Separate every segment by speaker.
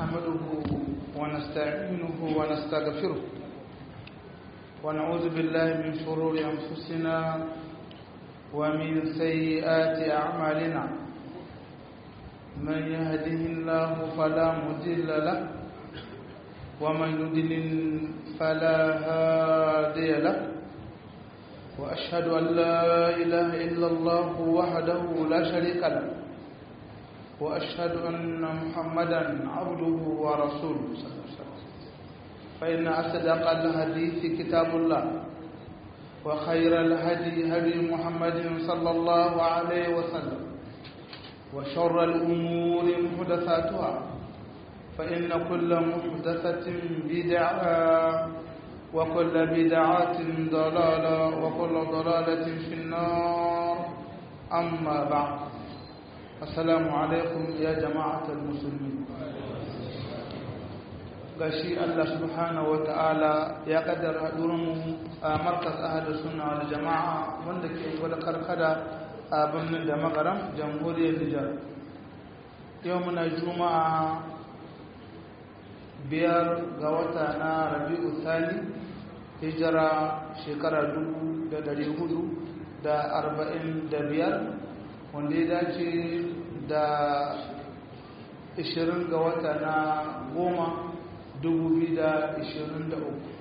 Speaker 1: نحمده ونستعينه ونستغفره ونعوذ بالله من شرور أنفسنا ومن سيئات أعمالنا من يهده الله فلا مضل له ومن يضلل فلا هادي له وأشهد أن لا إله إلا الله وحده لا شريك له وأشهد أن محمدا عبده ورسوله صلى الله عليه وسلم فإن أصدق الحديث كتاب الله وخير الهدي هدي محمد صلى الله عليه وسلم وشر الأمور محدثاتها فإن كل محدثة بدعة وكل بدعة ضلالة وكل ضلالة في النار أما بعد السلام عليكم يا جماعة المسلمين gashi Allah subhanahu wa ta'ala ya kaddara haɗurinmu a markas ahadu suna wal jama'a wanda ke gwada karkada a birnin da magaram jamhuriyar Nijar yau muna juma'a biyar ga wata na rabi'u thani hijira shekara dubu da dari hudu da arba'in da biyar wanda ya dace da ishirin ga wata na goma dubu biyu da ishirin da uku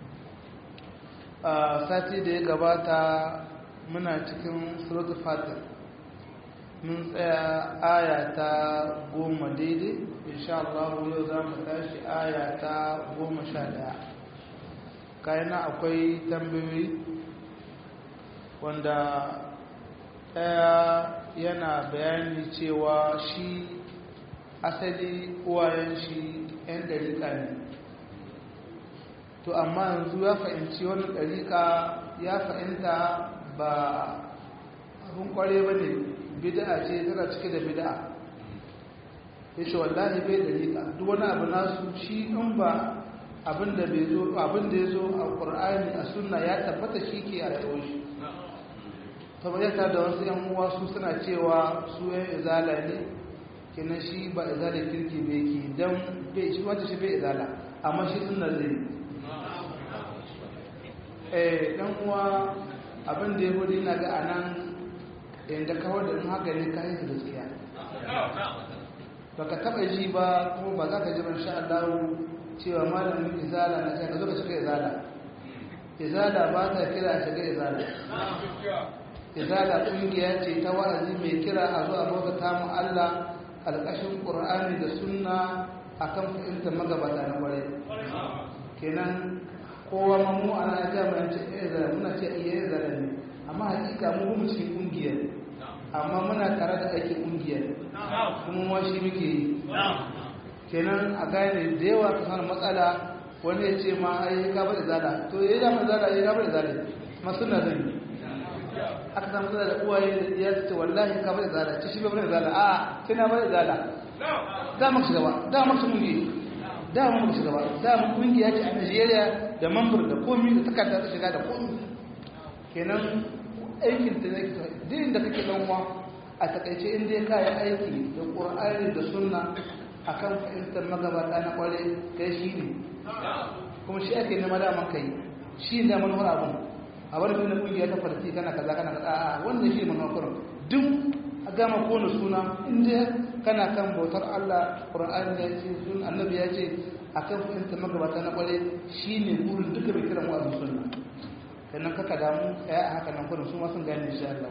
Speaker 1: a sati da ya gabata muna cikin suratul fatir mun tsaya aya ta goma daidai insha Allah yau za mu tashi aya ta goma sha daya kayana akwai tambayoyi wanda ɗaya yana bayani cewa shi asali uwayen shi 'yan ɗariƙa ne to amma yanzu ya fahimci wani ɗariƙa ya fahimta ba abin ƙware ba ne bida ce tana cike da bida ya ce wallahi bai ɗariƙa duk wani abu nasu shi in ba abin da ya zo a ƙur'ani a sunna ya tabbata shi ke a rayuwar shi tabbata da wasu yan uwa su suna cewa su yan izala ne kenan shi ba izala kirki bai ke don bai shi wata shi bai izala amma shi sunna zai eh dan uwa abin da ya gudu na ga anan inda kawar da in haka ne kayan su gaskiya baka taba ji ba kuma ba za ka ji ban sha Allah cewa malamin izala na sai ka zo ka shiga izala izala ba ta kira shiga izala izala kungiya ce ta wa'azi mai kira a zuwa bauta mu Allah alƙashin Qur'ani da sunna akan fahimtar magabata na kware kenan kowa ma mu ana ga mu ce izala muna ce iya izala ne amma hakika mu mu cikin kungiyar amma muna tare da ake kungiyar kuma ma shi muke yi kenan a gane da yawa ka sanar matsala wani ya ce ma ai ka bada zala to yayi da zala yayi ka bada zala ma sunna zan yi aka samu matsala da uwaye da ya ce wallahi ka bada zala ce shi bai bada zala a sai na bada zala da mu shiga ba da mu shiga mungi da mu shiga ba da mu kungiya ce a Najeriya da mambar da komi da takarda ta shiga da komi kenan aikin da nake din da kake dan uwa a takaice in dai kai aiki da Qur'ani da Sunna akan fahimtar magabata na kware kai shi ne kuma shi ake nema daman kai shi ne manufar abun a wani bin kungiya ta farti kana kaza kana kaza a wannan shi manufar duk a gama kone suna inda kana kan bautar Allah Qur'ani ya ce sun annabi ya ce akan fahimtar magabata na kware shi ne burin duka bai kira mu'azin sunna sannan kaka damu ya a haka nan kurin su ma sun gane insha Allah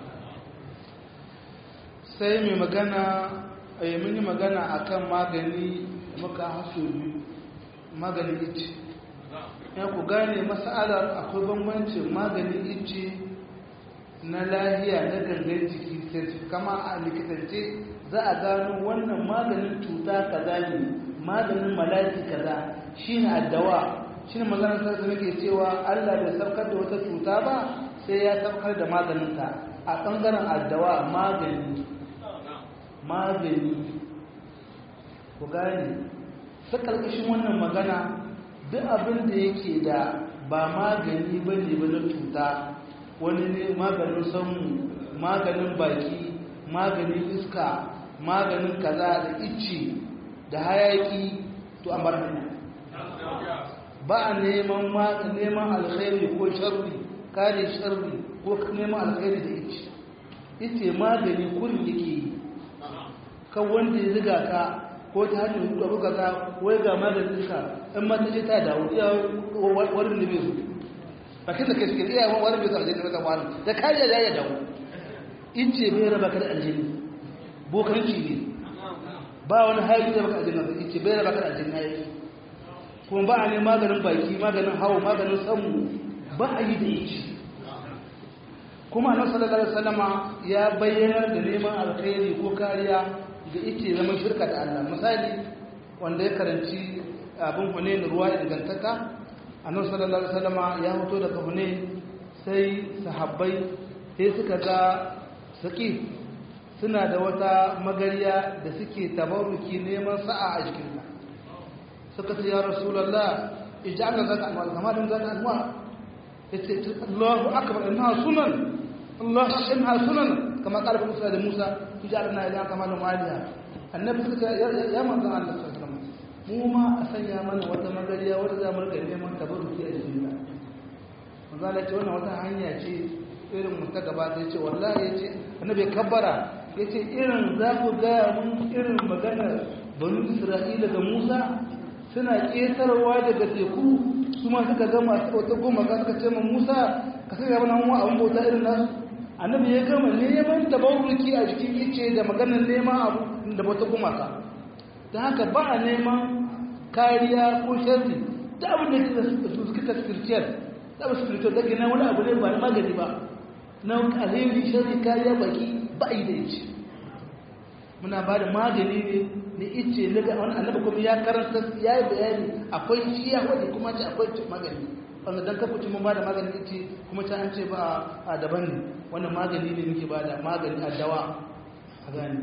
Speaker 1: sai mai magana a mun yi magana akan magani muka haso biyu maganin ice ya ku gane masalar akwai bambancin maganin ice na lahiya na gangan jiki kama a likitance za a gano wannan maganin cuta kaza ne maganin malaki kaza shine addawa shine maganar sarki nake cewa Allah bai saukar da wata cuta ba sai ya saukar da maganinta a ɓangaren addawa magani magani ku gane ta ƙarƙashin wannan magana duk abin da yake da ba magani ba ne ba na cuta wani ne maganin sanmu maganin baki maganin iska maganin kaza da icce da hayaki to an bar hanya ba a neman neman alkhairi ko sharri kare sharri ko neman alkhairi da ice ita magani kurin yake yi kan wanda ya ziga ka ko ta hanyar hudu buga ka wai ga maganin ka in mata ce ta dawo iya warin da bai zo bakin da kai suke iya warin bai zo aljini maka wani da kariya da ya dawo in ce bai raba ka da aljini bokanci ne ba wani hali da baka aljini in ce bai raba ka da aljini na yi kuma ba a ne maganin baki maganin hawa maganin samu ba a yi da ici kuma annabi sallallahu alaihi wasallama ya bayyana da neman alkhairi ko kariya ga ice zama shirka da Allah misali wanda ya karanci abin Hunain ruwa ingantaka annabi sallallahu alaihi wasallama ya fito daga Hunain sai sahabbai sai suka ga saki suna da wata magariya da suke tabaruki neman sa'a a jikin ta suka ce ya rasulullah ij'alna zaka alwal kama dun zaka alwal yace Allahu akbar inna sunan Allah inna sunan kama qala Musa da Musa ij'alna ila kama dun waliya annabi suka ya manzon Allah sallallahu alaihi wasallam mu ma a sanya mana wata magariya wata za mu rika neman tabaruki a jikin ta manzo Allah ce wannan wata hanya ce irin mu ta gaba da yace wallahi yace annabi kabbara yace irin za ku ga mun irin maganar banu Isra'ila ga Musa suna ƙetarwa daga teku su ma suka gama wata goma ka suka ce ma Musa ka sai ga wannan abin bauta irin nasu annabi ya gama neman tabarruki a jikin ice da maganar neman abu da bauta goma ka ta haka ba a neman kariya ko sharri da abin da su suka ta spiritual da abin spiritual da gina wani abu ne ba na magani ba na alheri sharri kariya baki ba a yi da ice muna ba da magani ne na ice na ga wani annabi kuma ya karanta ya yi bayani akwai shi ya wadda kuma ce akwai magani wanda don kafa ci mun ba da magani ice kuma ta an ce ba a daban ne wannan magani ne muke ba da magani a dawa a gani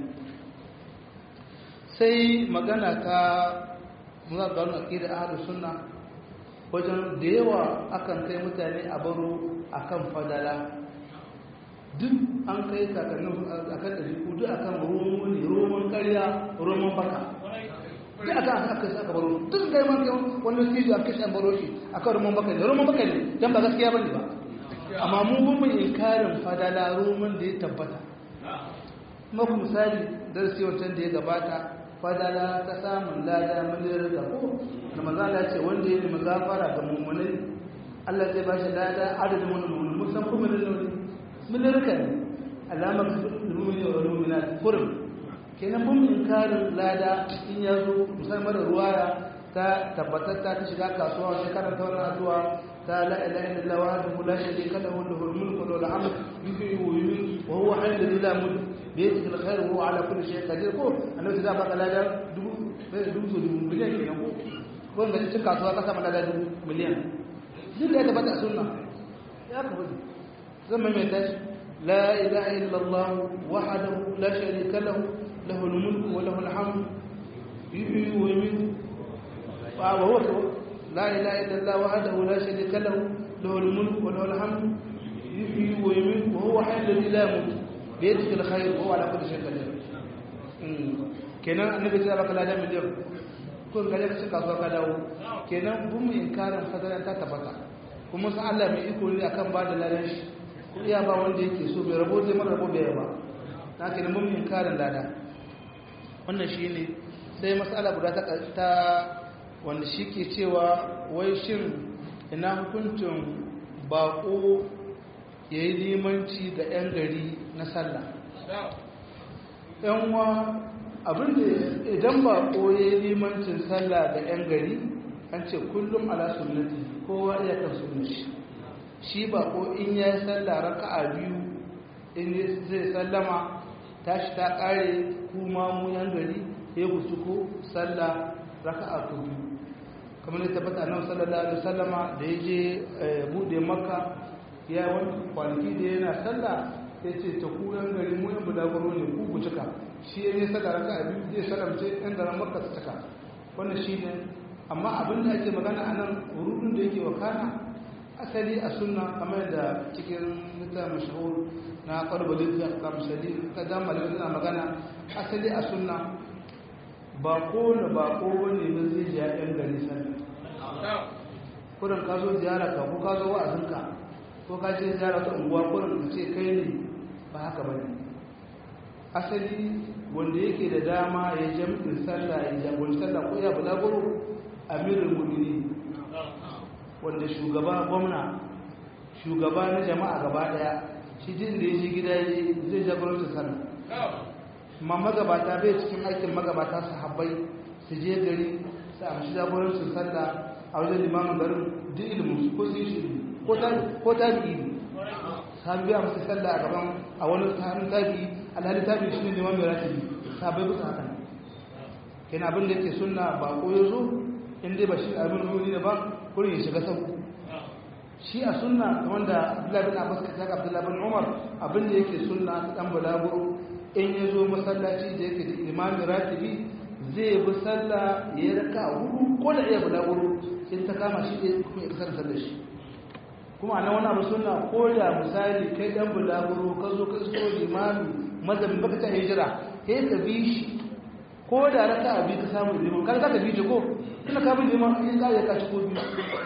Speaker 1: sai magana ta muna ga wani aƙida ahalus sunna wajen da yawa akan kai mutane a baro akan fadala duk an kai kakannin a kan ɗari duk a kan romo ne roman karya roman baka duk a kan aka aka baro duk da yaman kai wani siji a kashe an baro shi a kan roman baka ne roman baka ne don ba gaskiya ba ne ba amma mu bin mun inkarin fadala roman da ya tabbata maku misali darasi wancan da ya gabata fadala ta samun lada miliyar da ko da mazala ce wanda ya nemi gafara ga mummunai Allah zai ba shi lada adadin wani mummunai musan kuma da nuni milirka ne alamar lumini wa lumina kurin kenan mun inkarin lada in ya zo musamman da ruwaya ta tabbatar ta ta shiga kasuwa wani karanta wani addu'a ta la ilaha illallah wa hadahu la sharika lahu lahul mulku wa lahul hamd yuhyi wa yumiitu wa huwa hayyun la yamut bi yadihi alkhair wa huwa ala kulli shay'in qadir ko annabi da baka lada dubu dubu dubu miliyan kenan ko ko ga cikin kasuwa ka samu lada dubu miliyan duk da ya tabbata sunna ya ka bari zan maimaita shi la ilaha illallah wahdahu la sharika lahu lahul mulku wa lahul hamd yuhyi wa yumiitu wa huwa la ilaha illallah wahdahu la sharika lahu lahul mulku wa lahul hamd yuhyi wa yumiitu wa huwa hayyul la yamut bi yadihi alkhayr wa huwa ala kulli shay'in qadir kenan annabi ya baka ladan miliyan ko ga ka cika kasuwa ka dawo kenan bin mu inkarin fadalan ta tabbata kuma san Allah mai iko ne akan ba da ladan shi ko iya ba wanda yake so bai rabo zai mara rabo bai ba na kenan mun inkarin lada wannan shine sai mas'ala guda ta ta wanda shi ke cewa wai shin ina hukuncin bako ya yi limanci ga 'yan gari na sallah yanwa abinda idan bako ya yi limancin sallah ga 'yan gari an ce kullum ala sunnati kowa iya kan sunnati shi bako in ya yi sallah raka'a biyu in zai sallama tashi ta kare kuma mu 'yan gari ya gusu ko sallah raka'a ta biyu kamar da tabbata nan sallallahu alaihi wasallama da ya je bude makka ya wani kwanaki da yana sallah ya ce ta kuran gari mu yan budagoro ne ku ku cika shi ya yi saka raka abin zai salamce yan garin makka su cika wannan shi ne amma abin da ake magana a nan rudin da yake wakana asali a sunna kamar da cikin littafin mashahur na kwalbalin da kamshali ta damar suna magana asali a sunna ba kowane ba kowane ba zai ji yan gari sallah kurin ka zo ziyara ka ko ka zo wa'azinka ko ka ce ziyara ta unguwa kurin ka ce kai ne ba haka ba ne asali wanda yake da dama ya jam'in sallah ya jagoranci sallah ko ya bulaguro amirul mu'minin wanda shugaba gwamna shugaba na jama'a gaba daya shi jin da ya ji gida zai jagoranci sallah amma magabata bai cikin aikin magabata sahabbai su je gari su amshi jagorancin sallah a wajen limamin garin duk ilimin ko su yi shi ko ta biyi sahabi biya musu sallah a gaban a wani hannun tabi alhali tabi shi ne limamin mai ratibi sahabai bisa haka kenan abin da yake sunna ba ko ya zo in dai ba shi abin ruri ne ba kurin ya shiga sau shi a sunna wanda abdullahi bin abbas ka taka abdullahi bin umar abin da yake sunna dan balaguro in ya zo masallaci da yake da imamin ratibi zai bi sallah ya raka hudu ko da iya bulaguro in ta kama shi ne kuma ya kasar sallar shi kuma na wani abu suna ko da misali kai dan bulaguro ka zo ka iso limami mazabin baka ta hijira sai ka bi shi ko da raka abi ka samu liman kan ka bi shi ko kina ka bi liman in ka ya ka ci ko biyu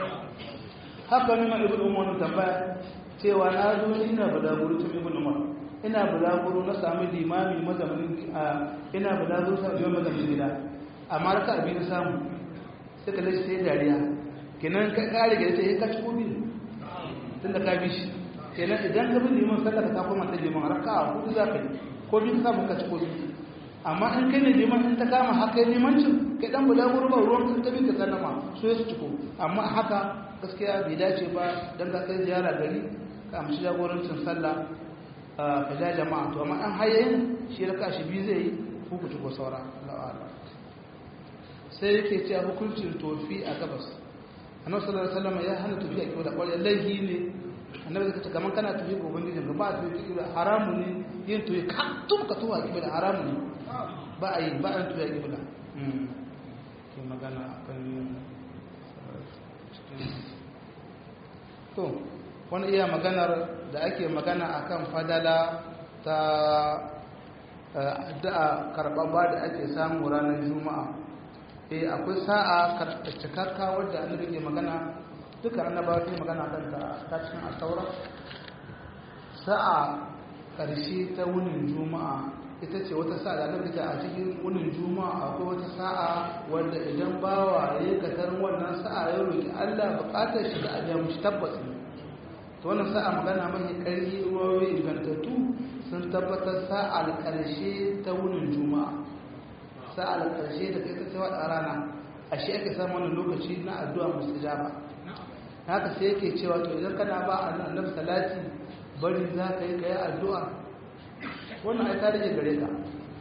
Speaker 1: haka ne ma ibnu umar tambaya cewa na zo ina bulaguro tun ibnu umar ina bulaguro na sami limami mazamin ina bulaguro sa biyan mazamin gida amma raka abi na samu sai ka lashe sai dariya kenan ka kare gida sai ka ci ko biyu tun da ka bi shi kenan idan ka bi liman sallah ka koma ta liman raka hudu za ka yi ko biyu ka samu ka ci ko biyu amma in kai ne liman in ta kama haka limancin kai dan bulaguro ba ruwan ta bi ka sallama so ya su ciko amma haka gaskiya bai dace ba dan ka kai ziyara gari ka amshi jagorancin sallah ka ja jama'a to amma an hayayin shi raka shi biyu zai yi hukuci ko saura la'ala sai yake cewa hukuncin tofi a gabas annabi sallallahu alaihi wasallam ya hana tofi a kiwo da kwarai laihi ne annabi zai ce kaman kana tofi ga ubangijin ka ba a tofi kiwo haramu ne yin tofi ka tun ka towa kiwo da haramu ne ba a yi ba a tofi a kiwo da ke magana akan to wani iya maganar da ake magana akan fadala ta addu'a karɓaɓɓa da ake samu ranar juma'a eh akwai sa'a cikakka wadda annabi ke magana duka annabawa ke magana kan ta cikin asaura sa'a ƙarshe ta wunin juma'a ita ce wata sa'a da annabi ta a cikin wunin juma'a akwai wata sa'a wadda idan bawa ya yi katar wannan sa'a ya roki Allah buƙatar shi da abiya mushi tabbas ne to wannan sa'a magana mai ƙarfi ruwayoyi ingantattu sun tabbatar sa'ar ƙarshe ta wunin juma'a sa'ar ƙarshe da kai ta cewa a rana a shi ake samun wannan lokaci na addu'a mustajaba haka sai yake cewa to idan kana ba a annabi salati bari za ka yi kai addu'a wannan ai ta rage gare ka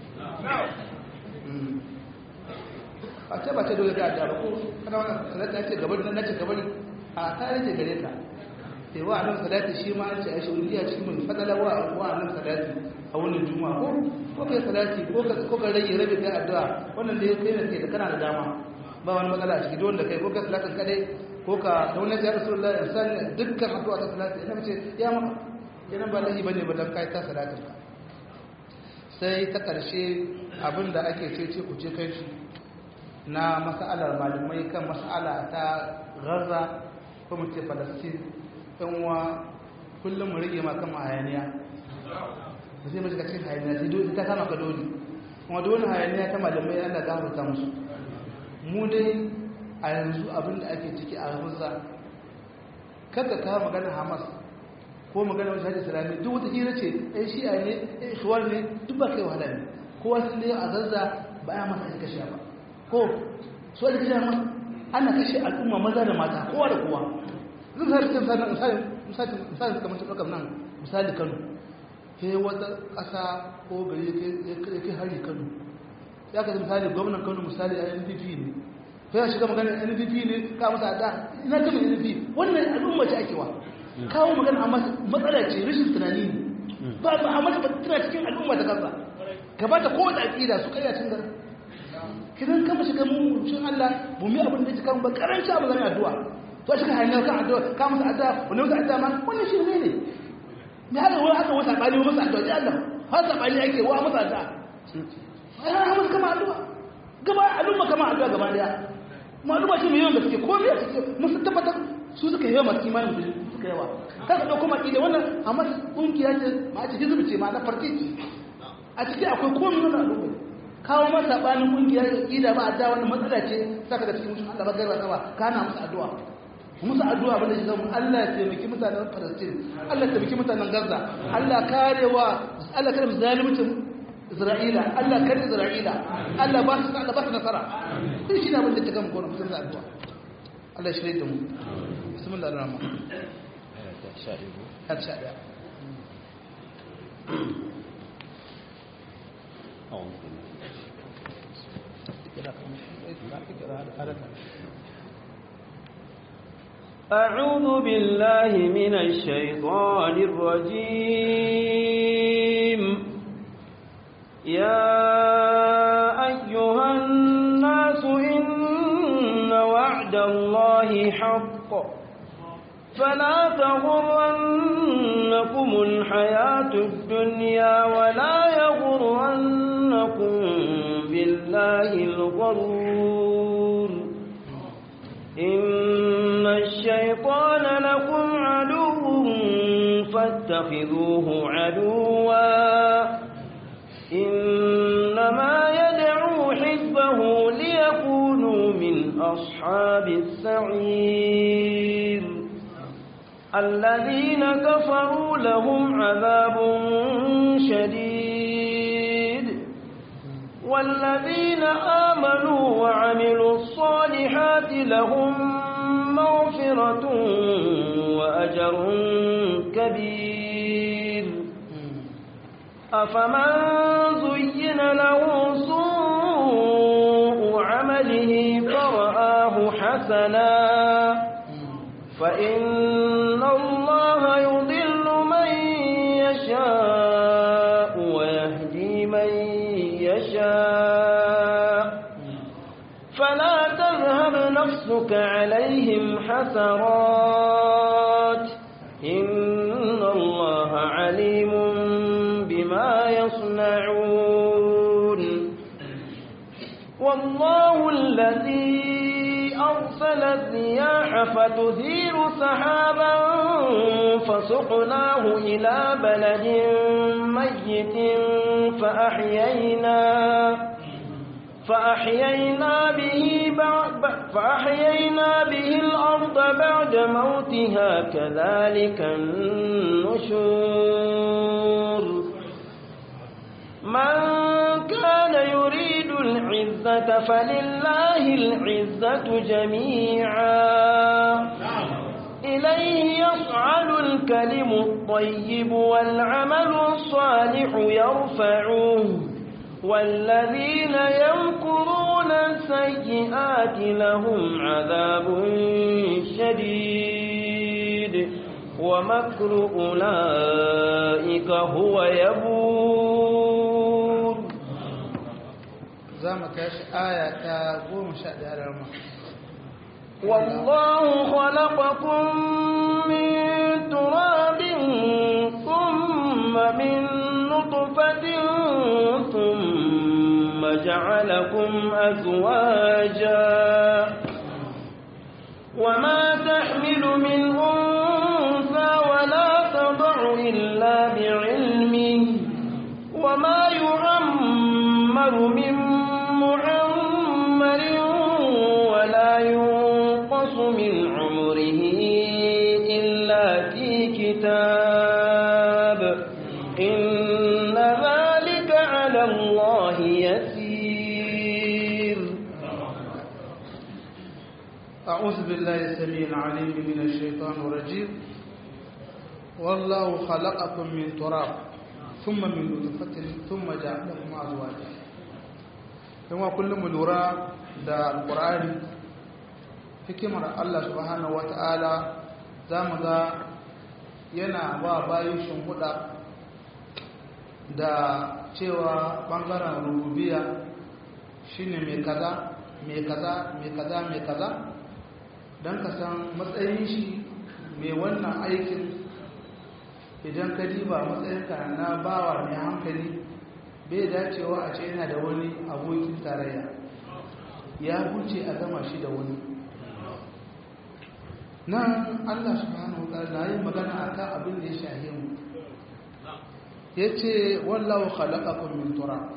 Speaker 1: a ce ba ce dole ka addu'a ba ko kana wannan salati ya ce gabari na ce gabari a ta rage gare ka sai wa annabi salati shi ma an ce a shuriya shi mun fadala wa wa annabi salati a wannan juma'a ko ko kai salati ko ka ko ka rage rabi kai addu'a wannan da kai ne kai da kana da dama ba wani matsala a ciki dole da kai ko ka salatin kadai ko ka da wannan ya rasulullah insan dukkan addu'a ta salati ina mace ya maka yana ba lahi bane ba dan kai ta salatin ka sai ta karshe abinda ake ce ce ku ce kai shi na mas'alar malamai kan mas'ala ta Gaza ko mu ce Palestine uwa kullum mu rage maka hayaniya ba zai mace cikin hayaniya sai dole ta kama ka dole kuma dole hayaniya ta malamai Allah gafarta musu mu dai a yanzu abinda ake ciki a Gaza kada ka magana Hamas ko magana wani shahadi islami duk wata hira ce ɗan shi'a ne ɗan shuwar ne duk ba kai wahala ne kowa sun dai a Gaza ba ya masa ake kashe ba ko su ake kashe ma ana kashe al'umma maza da mata kowa da kowa zan sa cikin misali misali kamar cikin ɗaukar nan misali kano ke wata ƙasa ko gari ya kai hari kano ya ka misali gwamnan kano misali a npp ne sai ya shiga magana npp ne ka masa da ina kama npp wannan al'umma ce ake wa kawo magana amma matsala ce rashin tunani ne ba ba amma ba tana cikin al'umma ta kansa gabata ko da aƙida su kai a cin gari kidan kama shiga mu shin Allah mu mi abin da ya kan ba karanci abu zan addu'a to shi ka hanyar kan addu'a ka masa addu'a wani masa addu'a ma wannan shi ne ne me haka wani haka wata bani masa addu'a ya Allah har da bani ake wa masa addu'a ai har masa kama addu'a gaba al'umma kama addu'a gaba daya mu al'umma ce mai yawan gaske ko me suke mun sun tabbatar su suka yawa masu imanin da suka yawa ka ka dauko maki da wannan amma kungiya ce ma ce hizbi ce ma na farki ce a ciki akwai komai wannan al'umma kawo masa sabanin kungiya da ida ba addu'a wannan matsala ce saka da cikin mutum Allah ba garba ka ba kana musu addu'a musu addu'a bane shi zama Allah ya taimaki mutanen Palestine Allah ya taimaki mutanen Gaza Allah karewa Allah kare zalimcin Isra'ila Allah kare Isra'ila Allah ba su Allah ba su nasara sai shi ne abin da ta gama gona mutum da addu'a Allah shi da mu bismillah ar-rahman har sha daya
Speaker 2: أعوذ بالله من الشيطان الرجيم يا أيها الناس إن وعد الله حق فلا تغرنكم الحياة الدنيا ولا يغرنكم بالله الغرور إن الشيطان لكم عدو فاتخذوه عدوا إنما يدعو حزبه ليكونوا من أصحاب السعير الذين كفروا لهم عذاب شديد والذين آمنوا وعملوا الصالحات لهم مغفرة وأجر كبير أفمن زين له سوء عمله فرآه حسنا فإن الله يضل من يشاء ويهدي من يشاء فلا تذهب نفسك عليهم حسرات إن الله عليم بما يصنعون والله الذي أرسل الرياح فتثير سحابا فسقناه إلى بلد ميت فأحيينا فأحيينا به بعد فأحيينا به الأرض بعد موتها كذلك النشور من كان يريد العزة فلله العزة جميعا إليه يصعد الكلم الطيب والعمل الصالح يرفعه والذين يمكرون السيئات لهم عذاب شديد ومكر أولئك هو يبور
Speaker 1: زامك آية قوم شأد على
Speaker 2: والله خلقكم من تراب ثم من نطفة ثم جعلكم أزواجا وما تحمل من أنثى ولا تضع إلا بعلمه وما يعمر من معمر ولا ينقص من عمره إلا في كتاب إن ذلك على الله يسير
Speaker 1: أعوذ بالله السميع العليم من الشيطان الرجيم والله خلقكم من تراب ثم من نطفة ثم جعلكم أزواجا kuma kullum mu lura da alƙur'ani hikimar Allah subhanahu wata'ala za mu ga yana ba bayan shimfiɗa da cewa ɓangaren rububiya shine mai kaza mai kaza mai kaza mai kaza don ka san matsayin shi mai wannan aikin idan ka diba matsayinka na bawa mai hankali bai dacewa a ce yana da wani abokin tarayya ya huce a gama shi da wani nan Allah subhanahu wa ta'ala yi magana akan abin da ya shahe mu yace wallahu khalaqakum min turab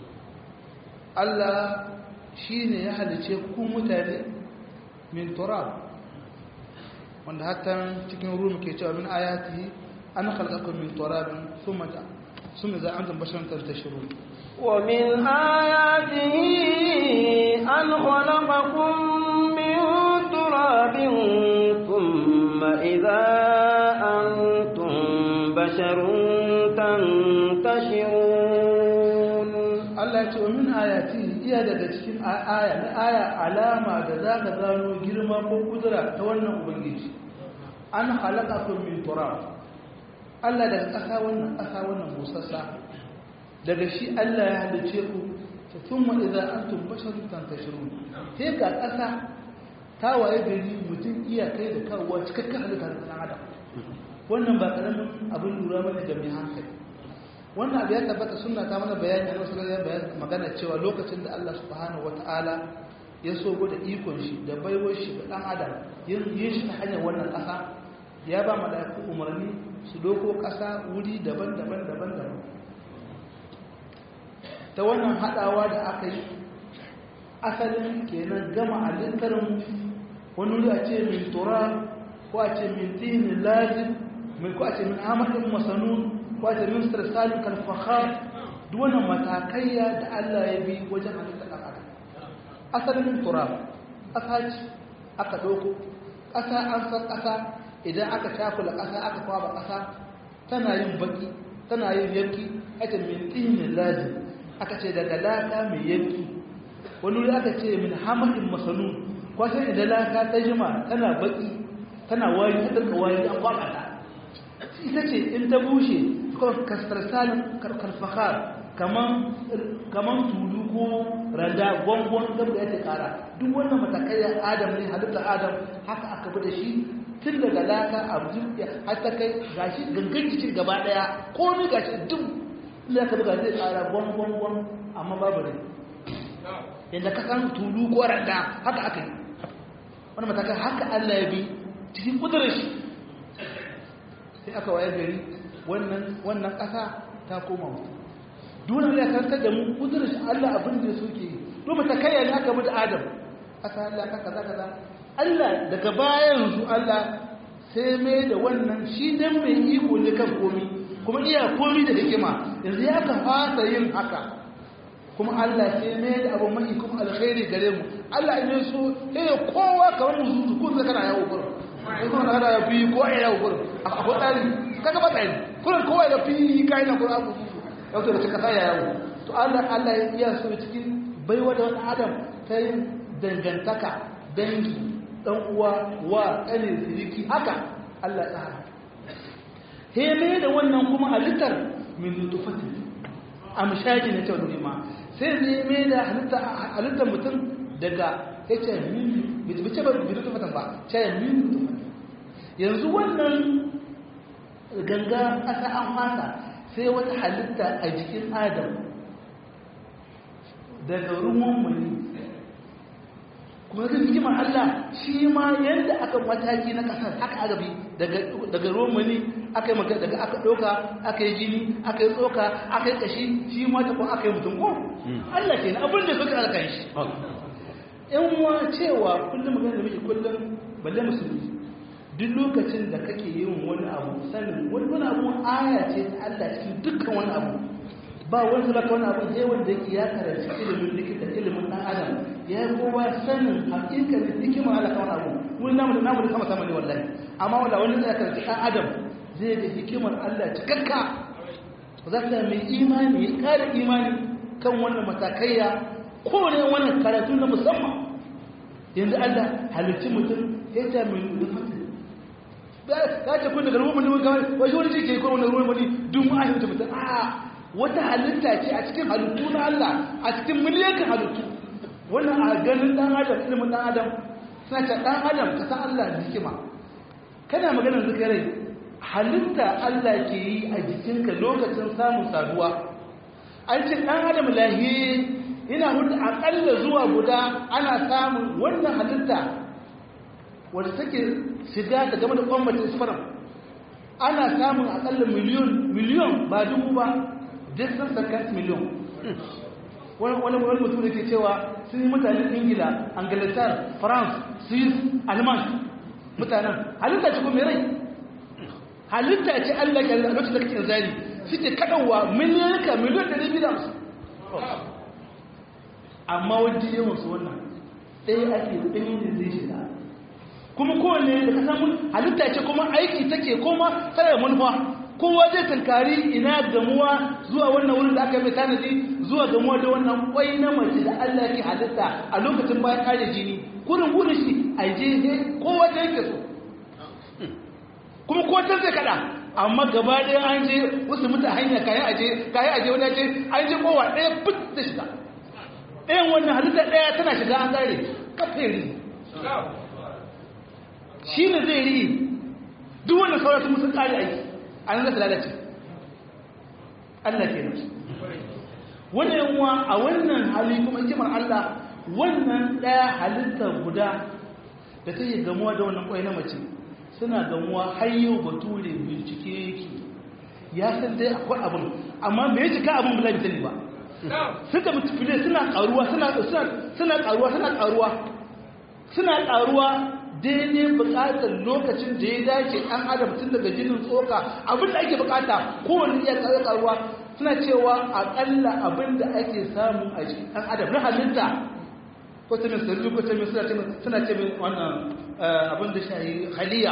Speaker 1: Allah shine ya halice ku mutane min turab wanda hatta cikin rum ke cewa min ayatihi an khalaqakum min turab thumma ta thumma za antum basharun tantashirun
Speaker 2: ومن آياته أن خلقكم من تراب ثم إذا أنتم بشر تنتشرون
Speaker 1: Allah ya ce wa min ayati iya daga cikin aya na aya alama da za ka gano girma ko kudura ta wannan ubangiji an halakakum min turab Allah daga ƙasa wannan ƙasa wannan busassa daga shi Allah ya halice ku ta thumma idza antum basharun tantashirun sai ga ƙasa ta waye gari mutum iya kai da kawowa cikakken halitta da ɗan adam wannan ba ƙaramin abin lura bane ga mai hankali wannan abu ya tabbata suna ta mana bayani a wasu ya bayan magana cewa lokacin da Allah subhanahu wata'ala ya so da ikon shi da baiwar shi ga ɗan adam yin shi ta hanyar wannan ƙasa ya ba mala'iku umarni su doko ƙasa wuri daban-daban daban-daban ta wannan haɗawa da aka yi asalin kenan gama halittar mu wani wuri a ce min tura ko a ce min tinin lazim ko a ce min amadin masanun wata ministar salim kalfahar duwannan matakaiya da Allah ya bi wajen halitta ɗan adam asalin turab ƙasa ce aka ɗauko ƙasa an san ƙasa idan aka cakula ƙasa aka kwaba ƙasa tana yin baki tana yin yanki ake min tsinin lazim aka ce daga laka mai yanki wani wuri aka ce min hamadin masanu kwasan idan laka ta jima tana baki tana wari ta ɗarka wari an kwaba ta ita ce in ta bushe kastarsalin karfakar kaman tulu ko randa gwangwan gab da yake kara duk wannan matakai adam ne halittar adam haka aka bi da shi tun daga laka a jirgiya har ta kai gashi gangan jikin gaba daya komai gashi duk inda aka buga zai kara gwangwan gwan amma babu ne yadda ka san tulu ko randa haka aka yi wani matakai haka allah ya bi cikin kudurin shi sai aka waye gari wannan ƙasa ta koma mutu dole ne karkar da mu kudurin shi Allah abin da suke yi domin ta kai ne aka mutu Adam ƙasa Allah ka kaza kaza Allah daga bayan su Allah sai mai da wannan shi dan mai iko ne kan komi kuma iya komi da hikima yanzu ya ka fasa yin haka kuma Allah sai mai da abu mai kuma alkhairi gare mu Allah in so sai kowa kamar mu zuzu ko sai kana yawo gurin sai kuma kana ya fi ko ai yawo gurin akwai tsari kaga ba tsari kullum kowa da fi kai na kullum abu yau da cika saya yawo to Allah Allah ya iya so cikin baiwa da wani adam ta yin dangantaka dangi dan uwa wa kane siriki haka Allah ya tsara heme da wannan kuma halittar min nutfatin amshaji ne ta wani ma sai zai mai da halittar mutum daga yace min bice ba bi nutfatin ba ce min nutfatin yanzu wannan ganga ƙasa an fasa sai wata halitta a jikin adam daga ruwan mani kuma zai hikimar Allah shi ma yadda aka mataki na ƙasar haka aka bi daga ruwan mani aka yi magana daga aka ɗauka aka yi jini aka yi tsoka aka yi ƙashi shi ma ta kuma aka yi mutum ko Allah ke na abin da suka aka yi shi yan wa cewa kullum magana da muke kullum balle musulmi duk lokacin da kake yin wani abu sanin wani wani abu aya ce ta Allah cikin dukkan wani abu ba wani zaka wani abu sai wanda yake ya karanci ilimin likita ilimin dan adam ya yi kowa sanin hakikar hikimar Allah kan abu mun namu da namu da sama sama ne wallahi amma wanda wani zai karanci dan adam zai ga hikimar Allah cikakka za ka mai imani ya kare imani kan wannan matakaiya kowane wannan karatu na musamman yanzu Allah halicci mutum ya ta mai nufin ka ce kun daga ruwan wani kawai wai wani ce ke kuma wani ruwan wani dun mu ahi mutum mutum a wata halitta ce a cikin halittu na Allah a cikin miliyan halittu wannan a ganin dan adam ilimin dan adam suna ce dan adam ka san Allah da hikima kana maganar zikirai halitta Allah ke yi a jikinka lokacin samun saduwa an ce dan adam lahi yana hudu akalla zuwa guda ana samun wannan halitta wadda take shiga ta game da kwambatin sperm ana samun akalla miliyon miliyon ba dubu ba distant second miliyon wani wani mutum da ke cewa sun yi mutanen ingila angletar france swiss alman mutanen halitta ce kuma rai halitta ce allah ke a lokacin da kake zari suke kaɗanwa miliyanka miliyan ɗari biyu da hamsin amma wajen yawan su wannan ɗaya ake ɗaya da zai shiga kuma kowane da ka samu halitta ce kuma aiki take kuma tsaye manufa kowa zai tankari ina gamuwa zuwa wannan wurin da aka mai tanadi zuwa gamuwa da wannan kwai na mace da Allah ke halitta a lokacin bayan kare jini kurin gudun shi a je kowa da yake so kuma ko ta zai kada amma gaba ɗaya an je wasu mutu hanya kayan aje kayan aje wani aje an je kowa ɗaya fit da shiga ɗayan wannan halitta ɗaya tana shiga an gare kafin shi ne zai ri duk wannan sauran sun musu ƙari aiki a nan zata lalace Allah ke nan wannan yanwa a wannan hali kuma hikimar Allah wannan ɗaya halittar guda da ta yi gamuwa da wannan ƙwai na mace suna gamuwa har yau bature bincike yake ya san dai akwai abin amma me ya cika abin bula bitali ba suka mutufile suna ƙaruwa suna ƙaruwa suna ƙaruwa suna ƙaruwa daidai bukatar lokacin da ya dace an adam tun daga jinin tsoka abin da ake bukata kowane iya kare karuwa suna cewa akalla abin da ake samu a jikin ɗan adam na halitta ko ta min sirri ko ta min suna ce min wannan abin da shayi haliya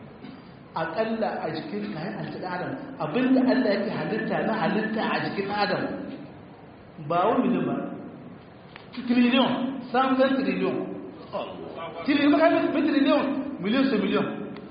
Speaker 1: akalla a jikin kayan alci adam abin da allah yake halitta na halitta a jikin adam ba wani miliyan ba triliyon samsan triliyon tiri maka miliyan miliyan su miliyan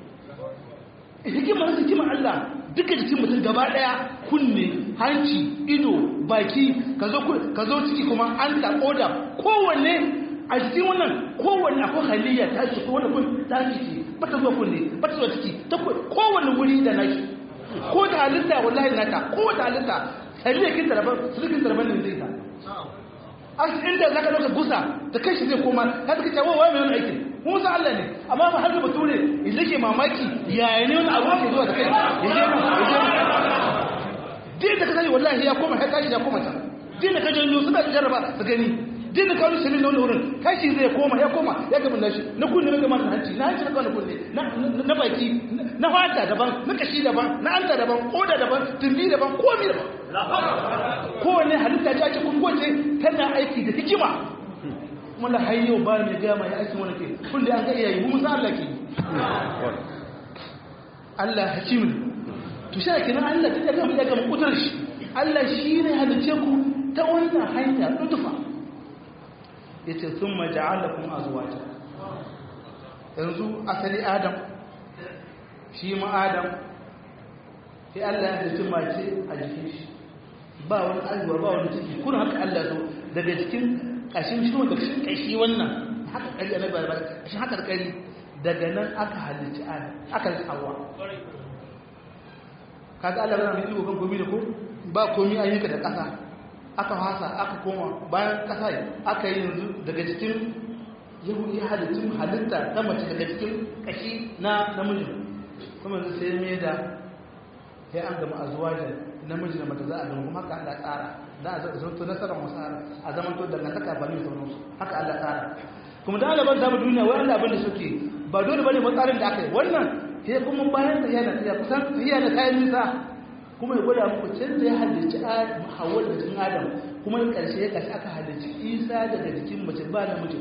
Speaker 1: hikimar hikimar Allah duka jikin mutum gaba daya kunne hanci ido baki ka zo ciki kuma an ta koda kowanne a jikin wannan kowanne akwai haliyya ta ce ko wani kun ta ciki ba ta zuwa kunne ba ta zuwa ciki ta kowanne wuri da nashi ko da halitta wallahi nata ko da halitta haliyya kin tarabar sulkin tarabar ne zai ta an inda za ka ɗauka gusa da kai shi zai koma ya suka cewa wa mai wani aikin mun san Allah ne amma ba har da bature idan ke mamaki yaya ne wani abu ke zuwa da kai ya je nan ya je nan din da ka sani wallahi ya koma ya tashi ya koma ta din da ka janyo suna jarraba su gani din da ka wani shirin na wani wurin kashi zai koma ya koma ya gaba nashi na kunne na gama da hanci na hanci na kawai kunne na baki na fata daban na kashi daban na anta daban koda daban tumbi daban komi daban kowane halitta ta ce kun gwace tana aiki da hikima wanda har yau ba mai gama ya aiki wani ke kulle an ga iyayi mu musa Allah ke Allah hakim ne to shi kenan Allah ta gama ya gama kutar shi Allah shi ne halice ku ta wannan hanya lutufa yace thumma ja'alakum azwaja yanzu asali Adam shi ma Adam sai Allah ya halice mace a jikin shi ba wani aiwa ba wani ciki kuna haka Allah zo daga cikin kashin shi wanda kashin kashi wannan haka kari a nabar bar kashin haka kari daga nan aka halicci adam aka halicci hawa kaga Allah yana mai iko kan komai da ko ba komai an yi ka da ƙasa aka hasa aka koma bayan ƙasa aka yi yanzu daga cikin yahudi halittun halitta ta mace daga cikin kashi na namiji kuma yanzu sai mai da sai an gama azuwajen namiji da mata za a zama kuma haka Allah tsara da a zanto nasarar masara a zaman to da nasaka ba ne sauran su haka Allah tsara kuma da alabar zama duniya wai Allah abin da suke ba dole bane ba tsarin da aka yi wannan sai kuma bayan da yana ya kusan yana kayan nisa kuma ya gwada muku can da ya halicci Hawwa da cikin Adam kuma in karshe ya kashi aka halicci Isa daga jikin mace ba namiji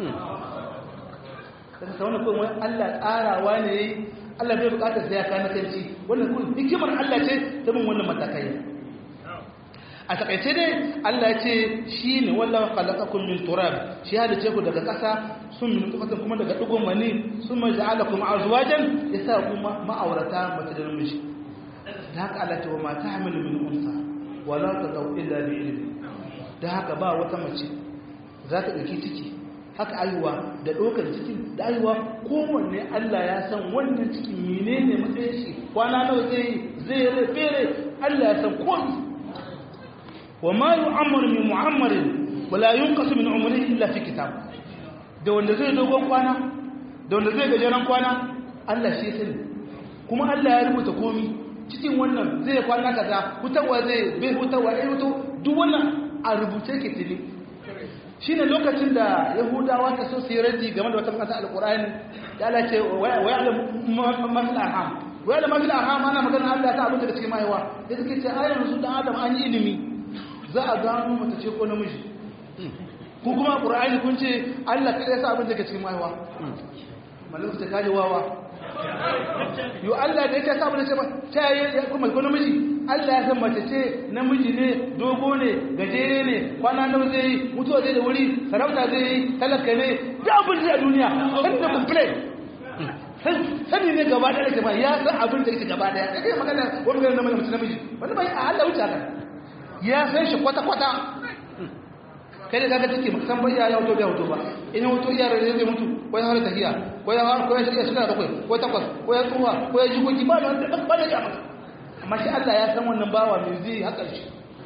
Speaker 1: kaga ta wannan kuma Allah tsarawa ne Allah bai bukatar sai ya kana kanci wannan kun hikimar Allah ce ta bin wannan matakai a takaice dai Allah ce shi ne wallahu khalaqakum min turab shi halice ku daga ƙasa sun min nutfatin kuma daga dugun mani sun ma ja'alakum azwajan yasa kuma ma'aurata mace da namiji da haka Allah ce wa ma tahmilu min unsa wala tadau illa bi ilmi da haka ba wata mace za ta dauki ciki haka ayuwa da ɗaukar cikin da ayuwa kowanne Allah ya san wannan cikin menene matsayin shi kwana nawa zai zai rafe Allah ya san komai wa ma yu'ammaru min mu'ammarin wala yunqasu min umrihi illa fi kitab da wanda zai dogon kwana da wanda zai gajeren kwana Allah shi sani kuma Allah ya rubuta komi cikin wannan zai kwana kaza hutawa zai bai hutawa ai hutu duk wannan a rubuce ke tili shine lokacin da yahudawa ta so su yi raddi game da wata kasa alqur'ani ya Allah ce wa ya'lam ma fil arham wa ya'lam ma fil arham ana magana Allah ta abin da cikin mahaifa da suke ce a yanzu dan adam an yi ilimi za a gano mace ce ko namiji ku kuma qur'ani kun ce Allah kai ya sa abin da ke cikin mahaifa malaka ta kaje wawa yo Allah da yake samu da ce ba ta yi kuma ko namiji Allah ya san mace ce namiji ne dogo ne gajere ne kwana nawa zai yi mutuwa zai da wuri sarauta zai yi talaka ne da abin da duniya san da complain sani ne gaba da yake ba ya san abin da yake gaba da ya kai magana wani magana namiji namiji wani bai a Allah wuce haka ya san shi kwata kwata kai da kaga take san bai ya auto bai auto ba in auto iya rage zai mutu ko ya fara tafiya ko ya fara ko ya shiga shiga bakwai ko takwas ko ya tsuwa ko ya jikoki ba da ba da jama'a amma shi Allah ya san wannan bawa mai zai haka shi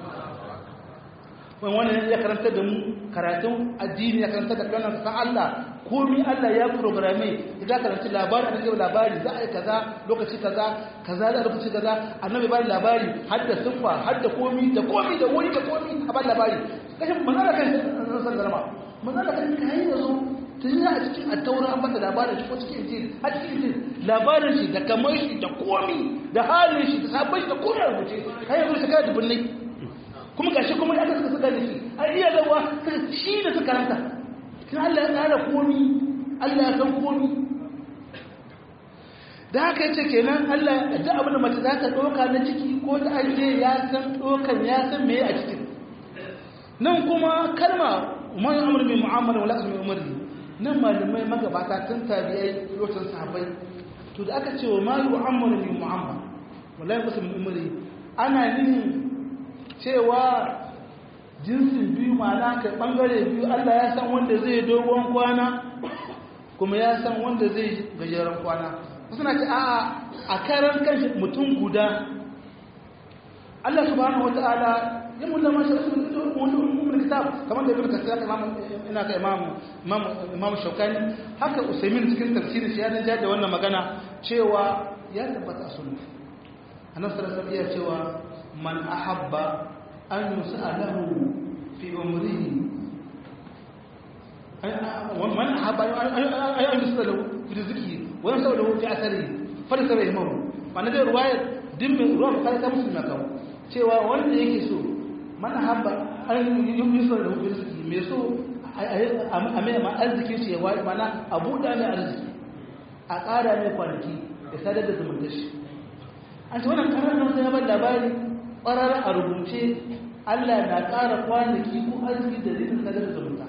Speaker 1: wani wannan ya karanta da mu karatun addini ya karanta da kanan san Allah komai Allah ya programe idan karanta labari da zai labari za a yi kaza lokaci kaza kaza da lokaci kaza annabi ba labari har da sufa har da komai da komai da wani da komai a ba labari kashin manzala kan san garma manzala kan kai da zo tun a cikin attaura an bada labarin shi ko cikin injil a cikin injil labarin shi da kamar shi da komi da halin shi da sabon shi da komai a rubuce kai yanzu shi kada dubunnai kuma gashi kuma ya suka suka da shi a iya zawa shi da suka ranta kin Allah ya tsara komi Allah ya san komi da haka yace kenan Allah da abin da mace za ta doka na ciki ko ta aje ya san dokan ya san me a cikin nan kuma kalma man amr bi mu'amala wala asmi umri nan malamai magabata tun tabi'ai lokacin sahabbai to da aka ce wa ma yu'ammaru bi mu'amala wala yasu min umri ana nihin cewa jinsin biyu ma'ana kai bangare biyu Allah ya san wanda zai dogon kwana kuma ya san wanda zai gajeren kwana suna ce a'a a karan kanshi mutum guda Allah subhanahu wata'ala ya mulla ma shi wani umar kitab kamar da ibn kasir imam ina ka imam imam imam shaukani haka usaimin cikin tafsirin shi ya dan da wannan magana cewa ya tabbata sunna annabi sallallahu alaihi wasallam ya cewa man ahabba an yus'alahu fi umrihi man ahabba an yus'alahu fi rizqihi wa yus'alahu fi atharihi fa laysa bihimahu wannan da ruwayar dimmin ruwa kai ta musulma kawo cewa wanda yake so man ahabba an yus'alahu fi rizqihi me so a mai ma arzikin shi ya wai mana a buɗa mai arziki a ƙara mai kwanaki da sadar da zumunta shi an ce wannan ƙarar nan sai ya bar labari ƙwarar a rubuce Allah na ƙara kwanaki ko arziki da zai sadar da zumunta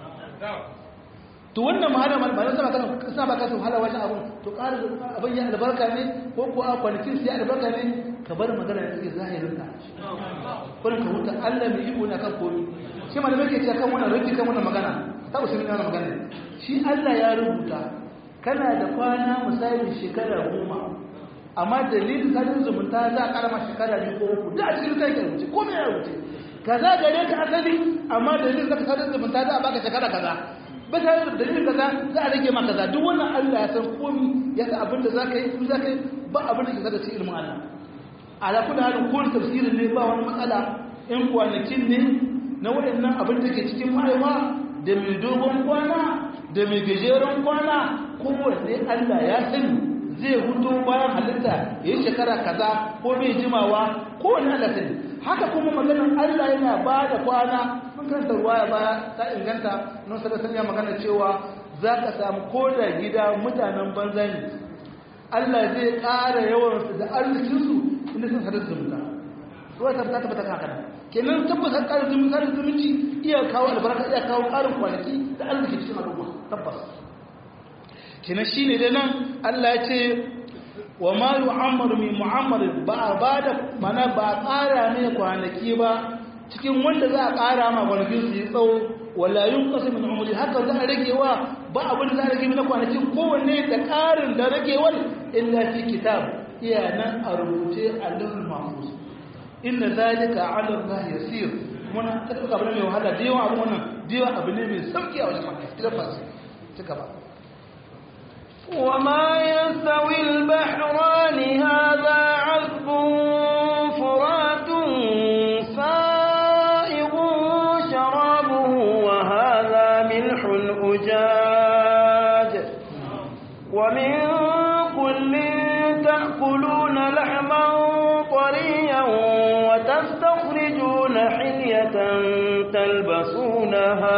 Speaker 1: to wannan mahala ba zan saba kana kasa ba ka su hala wajen abun to ƙara abin ya albarka ne ko ko a kwanakin sai albarka ne ka bar magana da take zahirin ka kurin ka huta Allah mai iko na kan komi shi ma da muke cewa kan wannan rubuci kan wannan magana ta usulun wannan magana shi Allah ya rubuta kana da kwana misali shekara goma amma dalilin sadin zumunta za a karama shekara biyu ko uku da a cikin kai rubuce ko me ya rubuce kaza gare ka asali amma dalilin zaka sadin zumunta za a baka shekara kaza ba ta da dalilin kaza za a rage ma kaza duk wannan Allah ya san komi ya san abin da zaka yi kuma zaka yi ba abin da ke zaka ci ilmin Allah ala kullu halin ko tafsirin ne ba wani matsala in kwanakin ne na waɗannan abin da ke cikin mahaifa da mai dogon kwana da mai gajeren kwana kowanne Allah ya sani zai hutu bayan halitta ya yi shekara kaza ko mai jimawa kowanne Allah sani haka kuma maganar Allah yana ba da kwana mun karanta ruwa ya baya ta inganta nun sada sanya magana cewa za ka samu ko da gida mutanen banza ne Allah zai ƙara yawansu da arzikinsu inda sun sadar zumunta ruwa ta fita tabbata haka kenan tabbas har ƙarin zumunci ƙarin zumunci iya kawo albarka iya kawo ƙarin kwanaki da arziki cikin al'umma tabbas kenan shine da nan Allah ya ce wa ma yu'ammaru min mu'ammar ba ba da mana ba ƙara ne kwanaki ba cikin wanda za a ƙara ma kwanakin su yi tsawo wala yunqasu min umri haka za a rage wa ba abin da za a rage na kwanakin kowanne da ƙarin da ragewar illa fi kitab iya nan a rubuce a lulul mahfuz inna zalika ala Allah yasir kuma na ta ɗauka abu ne mai wahala da yawan abu wannan da yawan abu ne mai sauƙi a wajen maka tabbas ci gaba
Speaker 2: وما يستوي البحران هذا عذب فرات سائغ شرابه وهذا ملح أجاج ومن كل تأكلون لحما طريا وتستخرجون حلية تلبسونها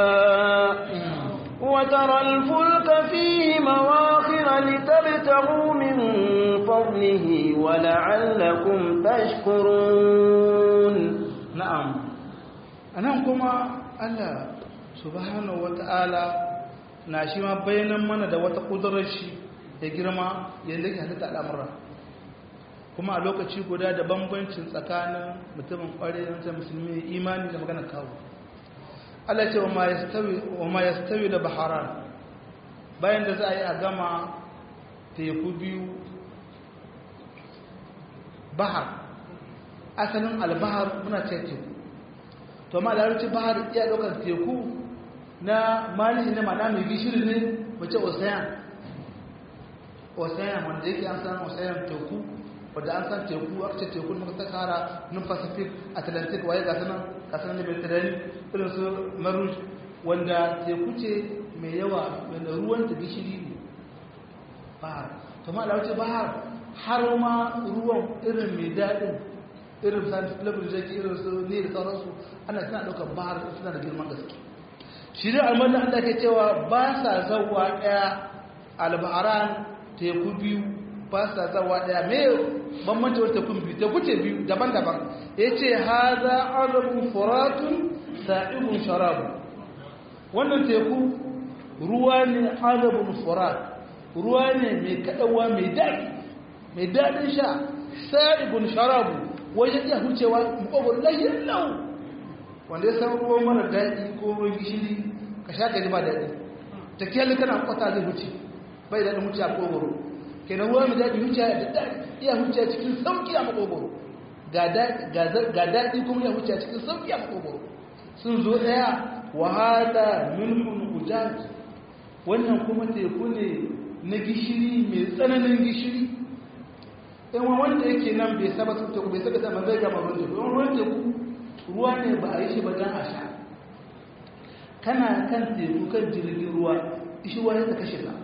Speaker 2: وترى الفلك فيه مواخر لتبتغوا من فضله ولعلكم تشكرون
Speaker 1: na'am anan kuma Allah subhanahu wata'ala na shi ma bayanan mana da wata kudurar shi da girma yadda ke halitta al'amura kuma a lokaci guda da bambancin tsakanin mutumin ƙware da musulmi imani da magana kawo Allah ce wa ma yastawi da baharan bayan da za a yi a gama teku biyu bahar asalin albahar muna ce teku to ma larabci bahar iya ɗaukar teku na mali ne mana mai gishiri ne wace ocean ocean wanda yake an san ocean teku wadda an san teku aka ce teku muka tsakara nun pacific atlantic waye ga sanan kasan da mediterranean irin su maruj wanda teku ce mai yawa wanda ruwan ta gishiri ne bahar to ma larabci bahar har ma ruwan irin mai daɗin irin science flavor da ke irin su ne da sauransu ana suna ɗaukar bahar suna da girman gaske shi da almanin Allah ke cewa ba sa zauwa ɗaya albaharan teku biyu ba sa zauwa ɗaya me bambanci wata teku biyu teku ce biyu daban-daban ya ce haza azabun furatun sa'ibun sharabu wannan teku ruwa ne azabun furat ruwa ne mai kaɗawa mai daɗi mai daɗin sha sa'ibun sharabu wajen iya hucewa makobar lahiyar lau wanda ya san ruwan mara daɗi ko ruwan gishiri ka sha ka ji ba daɗi ta kyalli kana kwata zai huce bai daɗin huce a kogoro kenan ruwa mai daɗi huce da daɗi iya huce cikin sauƙi a makogoro ga daɗi kuma iya huce cikin sauƙi a makogoro sun zo ɗaya wahala milhun ujaj wannan kuma teku ne na gishiri mai tsananin gishiri in wanda yake nan bai saba su teku bai saba sama zai gama ruwan teku ruwan teku ruwa ne ba a yi shi ba don a sha kana kan teku kan jirgin ruwa ishi ruwa ya kashe ka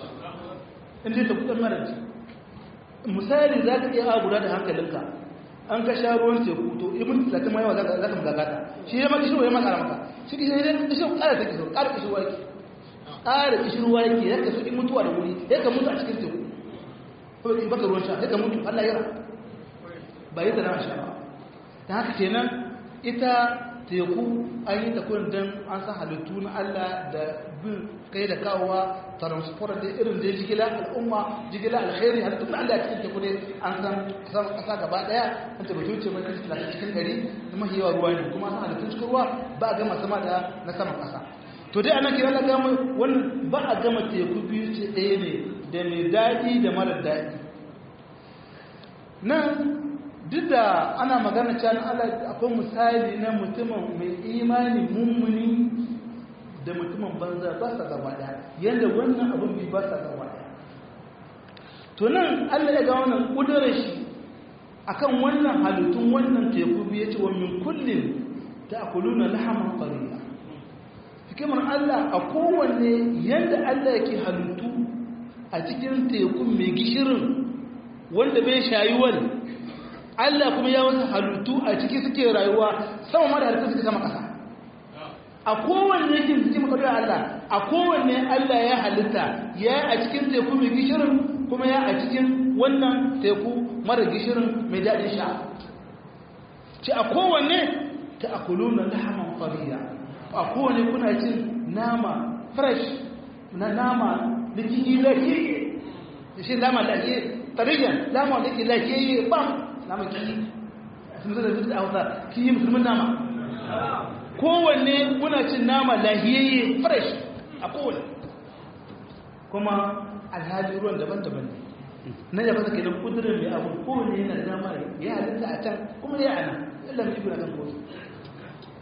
Speaker 1: in dai teku ɗan mara misali za ka iya agura da hankalinka an ka sha ruwan teku to ibn talatin ma yawa za ka magagata shi ya maka shi ya maka maka shi ke sai dai shi ƙara take so ƙara kishi ruwa yake ƙara kishi ruwa yake ya ka so in mutuwa da wuri ya ka mutu a cikin teku ko in baka ruwan sha ya ka mutu Allah ya ba yi da na sha ba ta haka kenan ita teku an yi ta kun don an san halittu na Allah da bin kai da kawowa transport da irin da jigila al'umma jigila alkhairi halittu na Allah cikin teku ne an san kasar kasa gaba daya an ta batu ce mai kashi talatin cikin gari da mafi yawa ruwa ne kuma an san halittun cikin ruwa ba a gama sama da na saman kasa to dai ana kira na gama wannan ba a gama teku biyu ce ɗaya ne da mai daɗi da mara daɗi nan duk da ana magana can Allah akwai misali na mutumin mai imani mummuni da mutumin banza ba sa gaba daya yadda wannan abin bi ba sa gaba daya to nan Allah ya ga wannan kudurar shi akan wannan halittun wannan teku biye ce wa min kullin ta'kuluna lahman qariya hikimar Allah a kowanne yadda Allah yake halittu a cikin tekun mai gishirin wanda bai shayuwar Allah kuma ya wasu halittu a ciki suke rayuwa sama ma da halittu suke sama ƙasa a kowanne yake cikin makarar Allah a kowanne Allah ya halitta ya a cikin teku mai gishirin kuma ya a cikin wannan teku mara gishirin mai daɗin sha ce a kowanne ta akulu na lahaman fariya a kowanne kuna cin nama fresh na nama da jini lafiye da shi lama lafiye tarihin lama da ke lafiye bam nama kiyi sun zai da hausa kiyi musulmin nama kowanne kuna cin nama lahiyayye fresh a kowanne kuma alhali ruwan daban-daban ne na yaba da kenan kudurin mai abu kowanne yana da dama ya halitta a can kuma ya ana yalla mai ibina kan kosu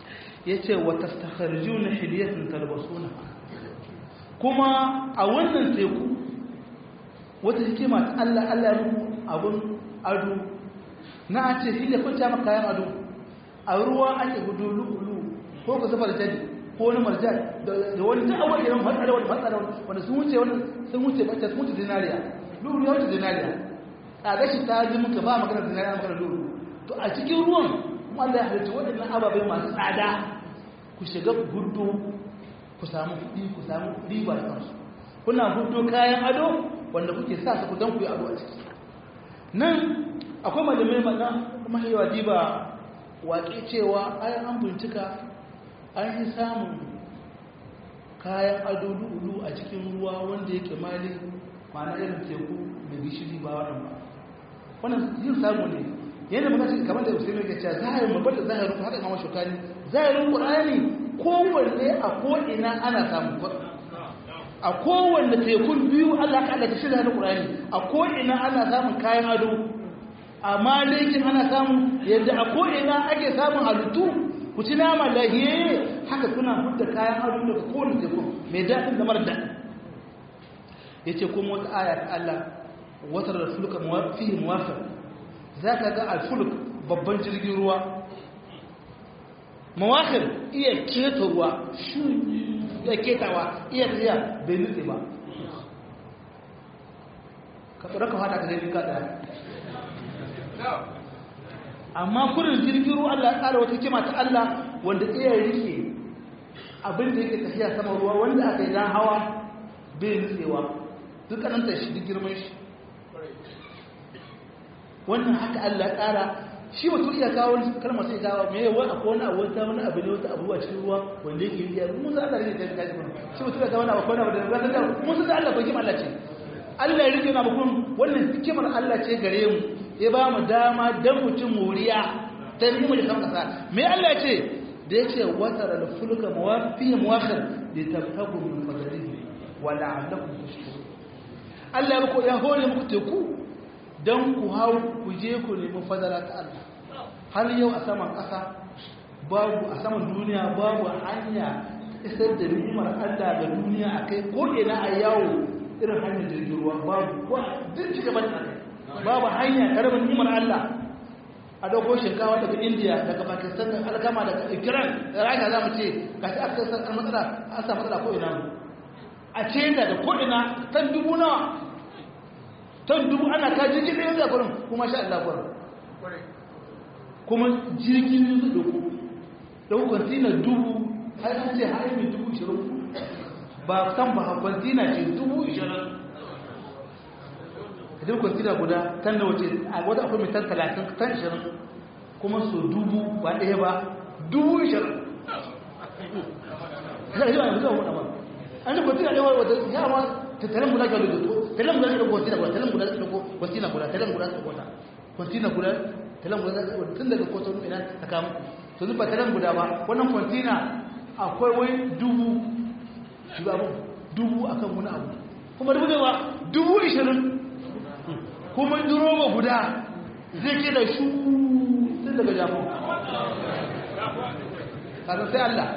Speaker 1: yace wa tastakharijuna hilyatan talbasuna kuma a wannan teku wata hikima ta Allah Allah ya muku abun ado na a ce hilya kun maka kayan ado a ruwa ake gudu lu'ulu ko ka zuba da jadi ko wani marjan da wani ta awon irin matsala wani matsala wanda sun wuce wani sun wuce bacci sun wuce zinariya lu'ulu ya wuce zinariya a gashi ta ji muka ba magana zinariya magana lu'ulu to a cikin ruwan kuma Allah ya halitta waɗannan ababai masu tsada ku shiga ku gudu ku samu kuɗi ku samu riba da kansu kuna gudu kayan ado wanda kuke sa su ku don ku yi ado a ciki nan akwai malamai mana mahiyawa diba waƙe cewa ayan an bincika an yi samun kayan ado du'ulu a cikin ruwa wanda yake mali ma'ana irin teku da gishiri ba wannan ba wannan yin samu ne yadda muka ce kamar da usaimi ke cewa zahirin babbar da zahirin haka kama shukani zahirin qur'ani kowanne a ko'ina ana samun a kowanne tekun biyu Allah ka Allah ta shirya da qur'ani a ko'ina ana samun kayan ado amma laikin ana samun yadda a ko'ina ake samun halittu ku ci nama lahiye haka kuna hudda kayan ado daga kowane teku mai daɗin da mara daɗi ya ce kuma wata aya ta Allah wata da fulka fiye muwafir za ka ga alfulk babban jirgin ruwa mawakir iya keta ruwa shi ya ketawa iya tafiya bai nutse ba ka tsara ka fata ka zai ka ɗaya amma kurin jirgin ruwa Allah ya tsara wata kima ta Allah wanda iya rike abin da yake tafiya sama ruwa wanda aka yi dan hawa bai nutsewa duk kananta shi duk girman shi wannan haka Allah ya tsara shi mutum iya kawo wani kalmar sai kawo me yawa akwai wani abu wata wani abu ne wata abu a cikin ruwa wanda yake yi mun san Allah ne da kai shi mutum ya kawo wani abu wani abu da ga ta mun san Allah ko kima Allah ce Allah ya rike na mutum wannan hikimar Allah ce gare mu ya ba mu dama dan mutum muriya ta mu da kan kasa me Allah ce da yace watar al fulka mawafi muwakhir li tabtagu min fadlihi wa la'allakum tashkurun Allah ya ko ya hore muku teku don ku hau ku je ku nemi fadala ta Allah har yau a saman ƙasa babu a saman duniya babu hanya isar da ni'imar Allah ga duniya a kai ko ina a yawo irin hanyar jirgin ruwa babu ko duk ci gaba da babu hanya karamin ni'imar Allah a dauko shinkawa daga India daga Pakistan daga alkama daga Iran da Rasha za mu ce ga shi aka san matsala an samu matsala ko ina a China da ko ina tan dubu nawa ton dubu ana ka jirgin ɗaya da kurin kuma sha Allah kurin kuma jirgin su duku ɗau kwantina dubu har an ce har mai dubu ishirin ba san ba kwantina ce dubu ishirin idan kwantina guda tan da wace a wadda akwai mai tan talatin tan ishirin kuma so dubu ba ɗaya ba dubu ishirin an da kwantina ɗaya wadda ya ma tattalin guda ga lugudu tattalin guda ga kwantina guda tattalin guda ga kwantina guda tattalin guda ga kwantina kwantina guda tattalin guda tun daga kwatonu ina ta kamu to zuba tattalin guda ba wannan kwantina akwai wai dubu shiga abu dubu akan wani abu kuma dubu da ba dubu ishirin kuma duroba guda zai ke da shu tun daga jamus kasan sai Allah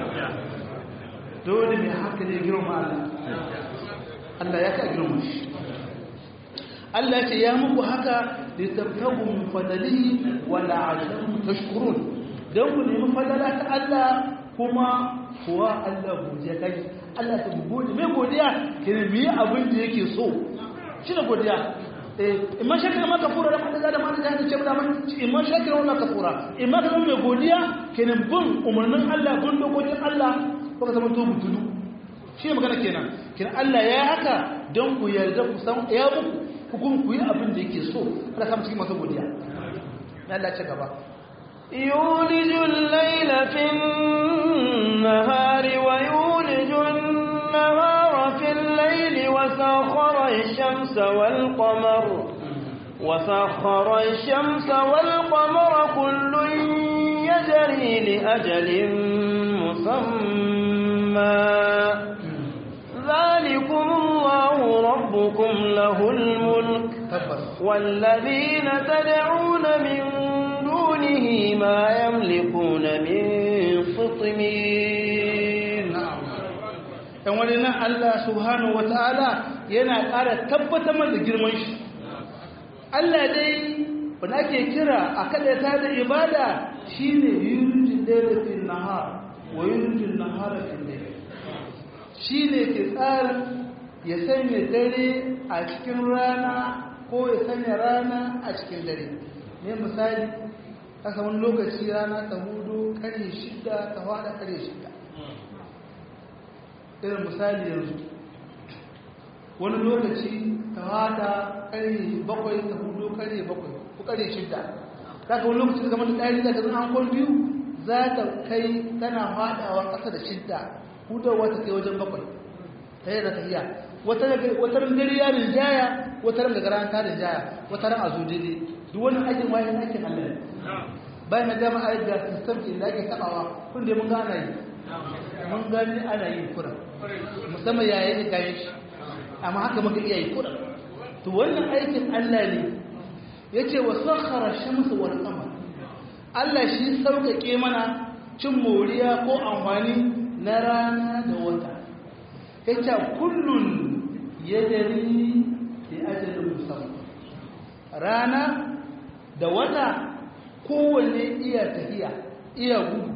Speaker 1: dole ne haka ne girma Allah Allah ya ka girma shi Allah ce ya muku haka da tabtagu min fadalihi wa la'allakum tashkurun dan ku nemi fadala ta Allah kuma kuwa Allah godiya kai Allah ta gode mai godiya kene mi abin da yake so shi ne godiya eh imma shakira ma kafura da madada da madada da cewa man imma shakira wala kafura imma ka mai godiya kene bin umarnin Allah bin dokokin Allah ko ka zama to mutudu shi magana kenan kenan Allah ya haka don ku yarda ku san ya muku hukun ku yi abin da yake so Allah kama cikin masu godiya Allah ce gaba
Speaker 2: يولج الليل في النهار ويولج النهار في الليل وسخر الشمس والقمر وسخر الشمس والقمر كل يجري لأجل مسمى ذلكم الله ربكم له الملك والذين تدعون من دونه ما يملكون من خطمير
Speaker 1: na'am dan wani nan Allah subhanahu wataala yana ƙara tabbatar da girman shi Allah dai wanda ake kira a kada ta da ibada shine yurjin layla fil nahar wa yurjin nahara fil layl shine ke tsarin ya sanya dare a cikin rana ko ya sanya rana a cikin dare ne misali kasa wani lokaci rana ta hudu kare shida ta fada kare shida irin misali yanzu wani lokaci ta fada kare bakwai ta hudu kare bakwai ko kare shida kaka wani lokaci ta zama da ɗari da zan an biyu za ta kai tana fadawa ƙasa da shida hudawa ta kai wajen bakwai ta yi da tafiya wata ran dare ya rinjaya wata ran daga ran ta rinjaya wata ran a zo daidai duk wani aikin wayan aikin Allah ne bayan na gama a da system ke da ake tabawa kun da mun ga ana yi mun gani ana yi kura musamman yayin da kayan shi amma haka muka iya yi kura to wannan aikin Allah ne yace wa sakhara shamsu wal qamar Allah shi sauƙaƙe mana cin moriya ko amfani na rana da wata yace kullun yadari li ajalin musamman rana da wata kowanne iya tafiya iya gudu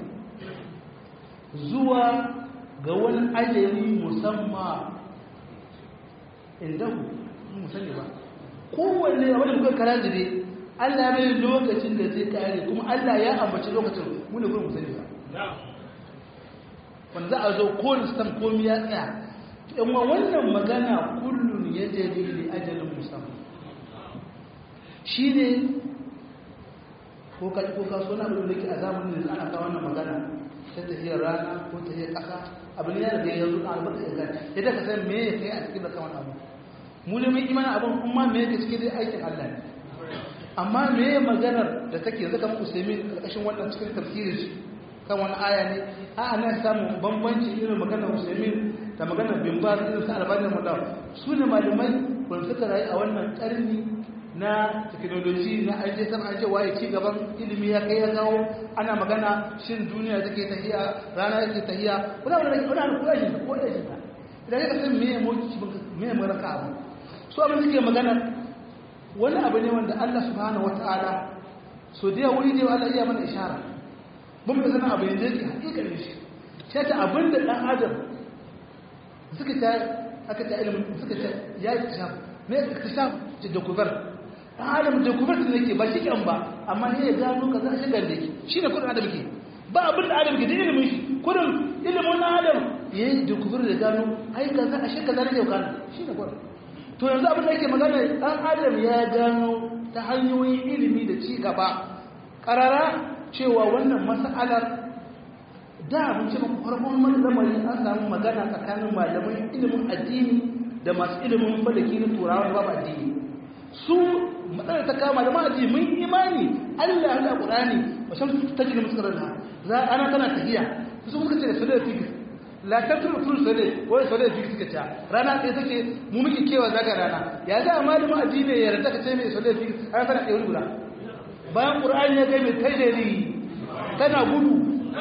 Speaker 1: zuwa ga wani ajali musamman inda ku musamman ba kowanne a wani kuka kara zire allah mai lokacin da zai kare kuma allah ya ambaci lokacin mune kuma musamman ba wanda za a zo kowane stam komi ya tsaya amma wannan magana kullum ya jari ne ajalin musamman shi ne ko ka ko ka so na abin da ke a zamanin da ana kawo wannan magana ta tafiyar rana ko tafiyar ƙasa abin ya riga ya zo a albarka ya gani yadda ka san me ya kai a cikin da kawan abu mu ne mun imanin abin kuma me yake cikin dai aikin Allah ne amma me ya maganar da take yanzu kamar Usaimin karkashin wannan cikin tafsirin shi kan wani aya ne a ana samun bambanci irin maganar Usaimin da maganar Bin Baz irin sa Albani Mullah su ne malamai wanda suka rayu a wannan karni na teknoloji na aje sama aje waye ci gaban ilimi ya kai ya kawo ana magana shin duniya take tahiya rana take tahiya kuna wani kuna kula shi ko da shi idan ka san meye moki meye maraka abu so abin da ke magana wani abu ne wanda Allah subhanahu wataala so da wuri ne Allah iya mana ishara mun ga sanin abu yanzu yake hakikanin shi sai ta abin da dan adam suka ta aka ta ilimin suka ta ya ikhtishaf me ikhtishaf da kubar adam da kuma da yake ba shi kan ba amma ne ya gano kaza shi da yake shi ne kudin adam ke ba abin da adam ke da ilimin shi kudin ilimin na adam ya yi da kuma da gano ai kaza a shi kaza ne yau kana shi ne kudin to yanzu abin da yake magana dan adam ya gano ta hanyoyin ilimi da ci gaba karara cewa wannan mas'alar da mun ce muku farkon wani lamari an samu magana tsakanin malaman ilimin addini da masu ilimin falaki na turawa da babu addini su matsalar ta kama da ma'aji mun imani Allah ya Qur'ani wa shamsu tajri mustaqarra za ana tana tahiya su suka ce da fix la tatru tul sale ko sale fix suka ce rana ɗaya take mu muke kewa zaga rana ya ga malamin addini ya yarda ka ce mai sale fix ana tana ɗaya guda bayan Qur'ani ya ga mai tajri tana gudu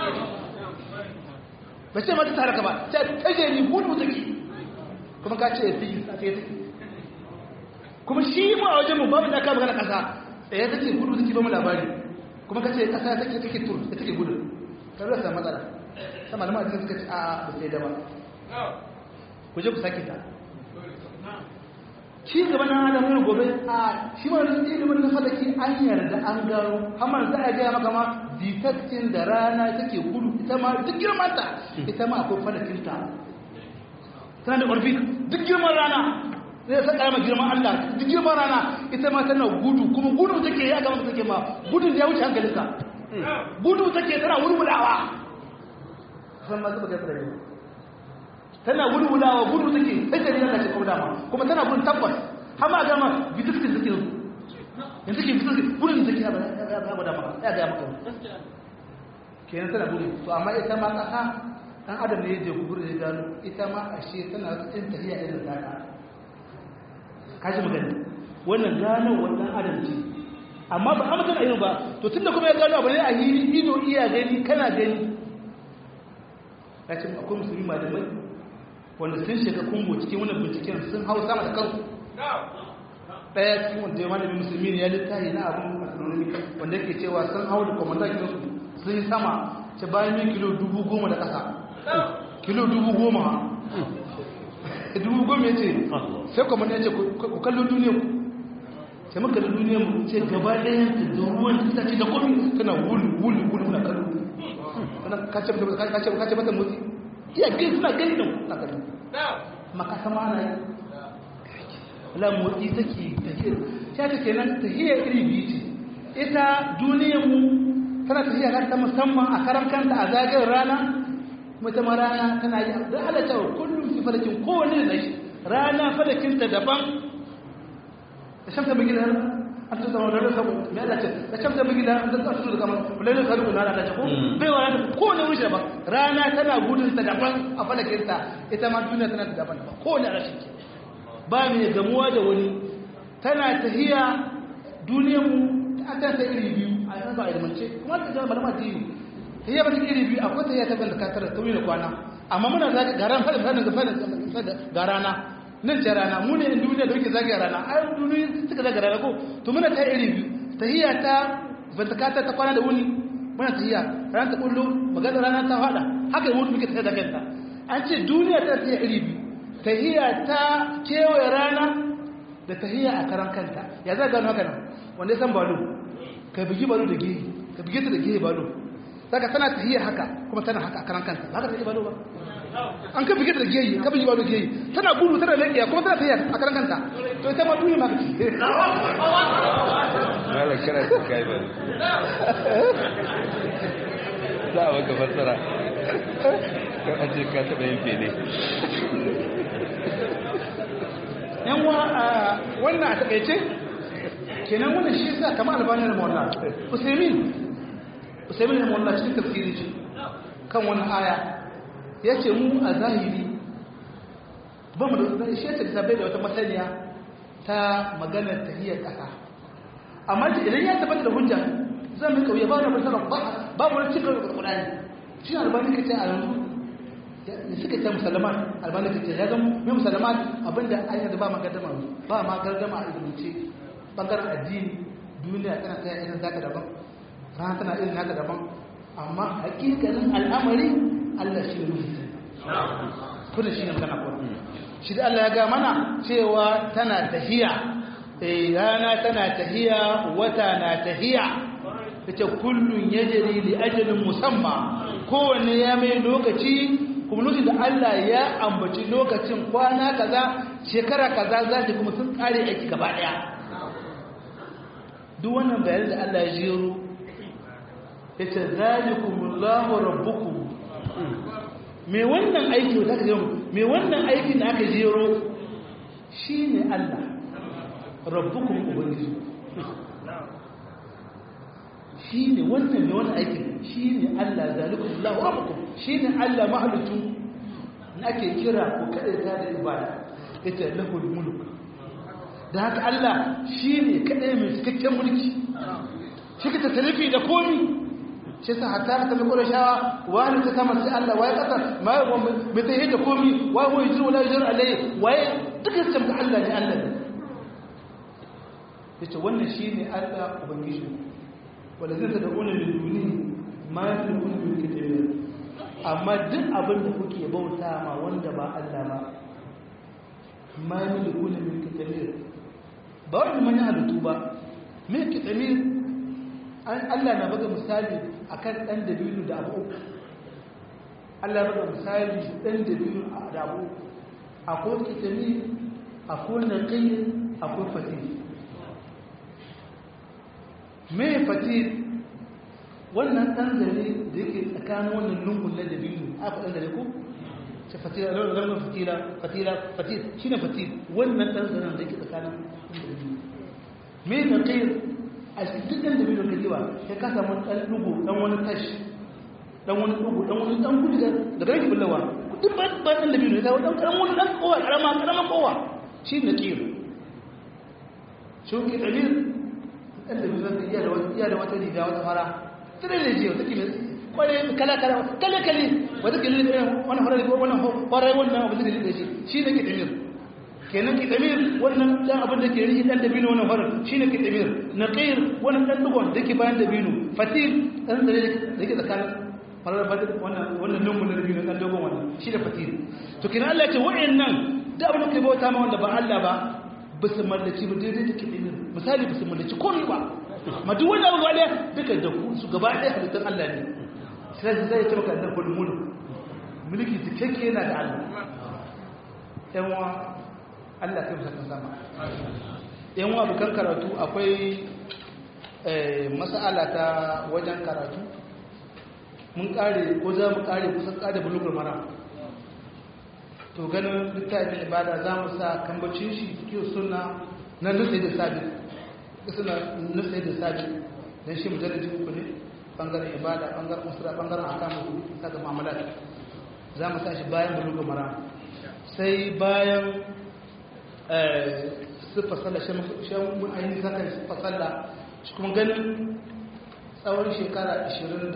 Speaker 1: ba ce mata tare ka ba ta tajri gudu take kuma ka ce fix a take kuma shi mu a wajen mu babu da aka magana kasa tsaye take gudu take ba mu labari kuma kace kasa take take tur take gudu ka rasa matsala sai malama da suka ce a ba sai da ba ku je ku sake ta shi gaba na adam ne gobe a shi ma da ilimin na falaki an yarda an gano hamar za a ga maka ma detecting da rana take gudu ita ma duk girman ta ita ma akwai falakin ta tana da ƙarfi duk girman rana zai saka ma girman Allah duk girman rana ita ma tana gudu kuma gudu take ya gama take ma gudu ya wuce hankalinka gudu take tana wurwulawa san ma zuba kai tsare tana wurwulawa gudu take sai ta yana ce kuma dama kuma tana gudun tabbas har ma gama bitiskin take yanzu yanzu ke bitiskin gudun take ya ba dama ya ga maka kenan tana gudu to amma ita ma kasa dan adam ne ya je gudu ya gano ita ma ashe tana tsin tafiya irin taka kaji magana wannan gano wannan adam ce amma ba amma tana yin ba to tunda kuma ya gano abu ne a hili ido iya gani kana gani ya ce akwai musulmi malamai wanda sun shiga kungo cikin wannan binciken sun hau sama da kansu ɗaya cikin wanda ya malami musulmi ne ya littafi na abin astronomy wanda yake cewa sun hau da kwamandan su sun yi sama ce bayan yin kilo dubu goma da ƙasa kilo dubu goma dubu goma ya ce sai kwamandan ya ce ku kallon duniya ku sai muka da duniya mu ce gaba ɗaya da ruwan ta ce da komi tana wulu wulu wulu na kallo kana kace mata kace kace mata motsi iya gani suna gani da na kallo maka sama ana yi la motsi take take ta ta kenan tahiyya iri biyu ce ita duniyar mu tana tahiyya ta musamman a karan kanta a zagayen rana kuma ta rana tana yi da halatta kullum fi falakin kowane da shi rana falakinta daban الشمس بيجي لها انت تقول لا لا لا لا الشمس بيجي لها انت تقول كمان ولا لا تقول لا لا تقول بي ولا كون وش ba rana tana gudun ta daban a falakin ta ita ma duniya tana da daban ko ne rashin ba mai gamuwa da wani tana tahiya duniyar mu ta ta ta iri biyu a yanzu ba ilmance kuma ta ga malama ta yi tahiya ba ta iri biyu akwai tahiya ta banda katar ta wuni kwana amma muna zaka garan fadin fadin fadin ga rana nan ce rana mu ne duniya da muke zagaya rana ai duniya suka zagaya rana ko to muna ta iri biyu tahiyya ta bantakata ta kwana da wuni muna tahiyya rana ta kullu magana rana ta fada haka yi mutu muke tafiya da kanta an ce duniya ta tahiyya iri biyu tahiyya ta kewaye rana da tahiyya a karan kanta ya za gano haka nan wanda ya san balo ka bigi balo da gehe ka bigi ta da gehe balo saka tana tahiyya haka kuma tana haka a karan kanta ba ka tahiyya balo ba an ka bige da geyi ka bige ba da geyi tana gudu tana lafiya kuma tana tafiya a karan kanta to ita ma duniya ma kace
Speaker 3: mala kana ta kai ba za a baka fassara kan aje ka taɓa yin fene
Speaker 1: yan wa wannan a takaice kenan wannan shi sa kamar albani da mawalla usaimin usaimin da mawalla cikin tafsiri ce kan wani aya ya ce mu a zahiri ba mu da shi ya ce bai da wata masaniya ta maganar tahiyar ƙasa amma idan ya tabbata da hujja zan mai kauye ba wani fasara ba mu wani cikin da kudani shi albani ka ce a yanzu ne suka ce musulman albani ka ce ya zama mai musulman abinda ayyar da ba ma gardama ba ma gardama a ilimance bangaren addini duniya tana ta irin zaka daban rana tana irin haka daban amma hakikanin al'amari Allah shi ne kuma shi ne magana kuma shi da Allah ya ga mana cewa tana tahiya eh rana tana tahiya wata na tahiya ita kullun yajri li ajalin musamma kowanne ya mai lokaci kuma lokacin da Allah ya ambaci lokacin kwana kaza shekara kaza za ta kuma sun kare aiki gaba daya duk wannan bayanin da Allah ya jero yace zalikumullahu rabbukum me wannan aiki da aka jero me wannan aikin da aka jero shine Allah rabbukum ubangiji shine wannan me wannan aikin shine Allah zalikumullahu rabbukum shine Allah mahalutu ake kira ko kada ta da ibada yace lahul mulk da haka Allah shine kadai mai cikakken mulki shi ka tasarifi da komi shi sa hatta ta mai kura shawa wani ta sama sai Allah waye kasa ma yi mai ta da komi waye wani jiru wala jiru alai waye duka su tamka Allah ne Allah ne ya ce wannan shi ne Allah ubangiji wanda zai da wani da duni ma yi da wani da ke amma duk abin da kuke bauta ma wanda ba Allah ba ma yi da wani da ke ba wani manyan halittu ba mai kitamir Allah na baga misali akan ɗan dabilu da abu Allah baga misali ɗan dabilu da abu akwai kitami akwai naƙi akwai fatir mai fatir wannan ɗan zare da yake tsakanin wannan lungun na dabilu aka ɗan zare ko ce fatira rarrabar fatira fatira fatir shi ne fatir wannan ɗan zaren da yake tsakanin dabilu mai naƙi a cikin ɗan da bidiyo kajiwa ya ka samu ɗan ɗugu ɗan wani tashi ɗan wani ɗugu ɗan wani ɗan gudu da gare ki bullawa duk ba ba ɗan da bidiyo ya kawo ɗan ƙaramin wani ɗan kowa ƙarama ƙarama kowa shi ne ƙir shi ke ɗabir ɗan da bidiyo ka iya da wata riga wata fara tare da jiya wata kila kwarai kala kala kala kale wanda ke lulluɓe wannan farar ko wannan kwarai wannan abin da ke lulluɓe shi shi ne ke damir kenan ke damir wannan dan abin da ke rihi dan dabino wannan farar shi ne ke damir naqir wannan dan dugon da ke bayan dabino fatil dan da da ke tsakanin farar fatil wannan wannan lungun da dabino dan dogon wannan shi da fatil to kenan Allah ya ce wa'annan da abin da ke bauta ma wanda ba Allah ba ba su mallaci ba daidai da ke damir misali ba su mallaci komai ba ma duk wani abu ɗaya duka da su gaba ɗaya halittar Allah ne sai zai ta maka annan kullu mulk mulki cikakke yana da Allah yan wa Allah kai musan sama yan wa bukan karatu akwai mas'ala ta wajen karatu mun kare ko za mu kare kusan kare bulugul mara to ganin littafin ibada za mu sa kambacin shi kiyo suna na nutse da sabi suna nutse da sabi don shi mujallaji uku ne bangaren ibada bangaren musura bangaren akamu ta ga mamalat za mu sa shi bayan bulugu mara sai bayan siffa sallah shan mun ainihin zakar siffa sallah shi kuma ganin tsawon shekara 24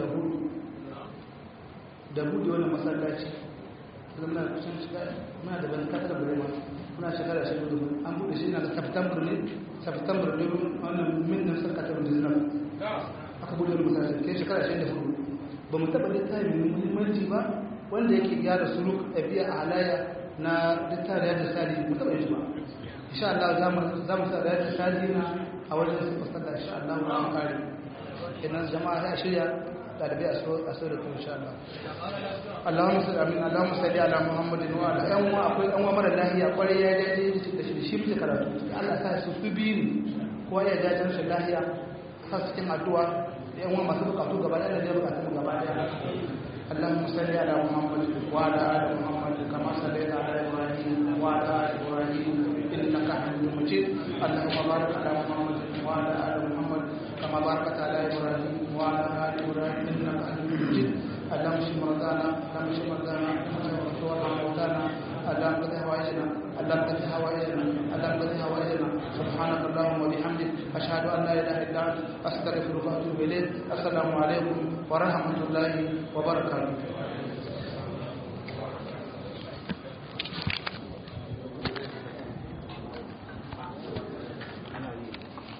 Speaker 1: da buɗe wani masallaci zama kusan shiga muna da ban kasar burema muna shekara shi gudu an buɗe shi na da september ne september ne wannan min nan sarka ta buɗe aka buɗe wani masallaci ke shekara shi da hudu ba mu taɓa littafi mai muhimmanci ba wanda yake gyara suluk ɗabi'a a halayya na littafi da sali mu taɓa yi ba insha Allah za mu sa da sali na a wajen su fasalla insha Allah mu kare kenan jama'a ya shirya ɗalibai a so da kuma insha Allah Allahumma salli amin Allahumma salli ala Muhammadin wa ala yan uwa akwai yan uwa mara lahiya kwarai ya daidai da shi da shi muke karatu Allah sa su su biyu ne kowa ya dace shi lahiya sa su cikin addu'a da yan uwa masu bukatu gaba ɗaya da bukatu gaba ɗaya اللهم صل على محمد وعلى ال محمد كما صليت على ابراهيم وعلى ال ابراهيم انك حميد مجيد اللهم بارك على محمد وعلى ال محمد كما باركت على ابراهيم وعلى ال ابراهيم انك حميد مجيد اللهم اشف مرضانا اللهم اشف مرضانا اللهم اشف موتانا اللهم قد هوائجنا اللهم قد هوائجنا اللهم قد هوائجنا سبحانك اللهم وبحمدك اشهد ان لا اله الا انت استغفرك واتوب اليك السلام عليكم ورحمه الله وبركاته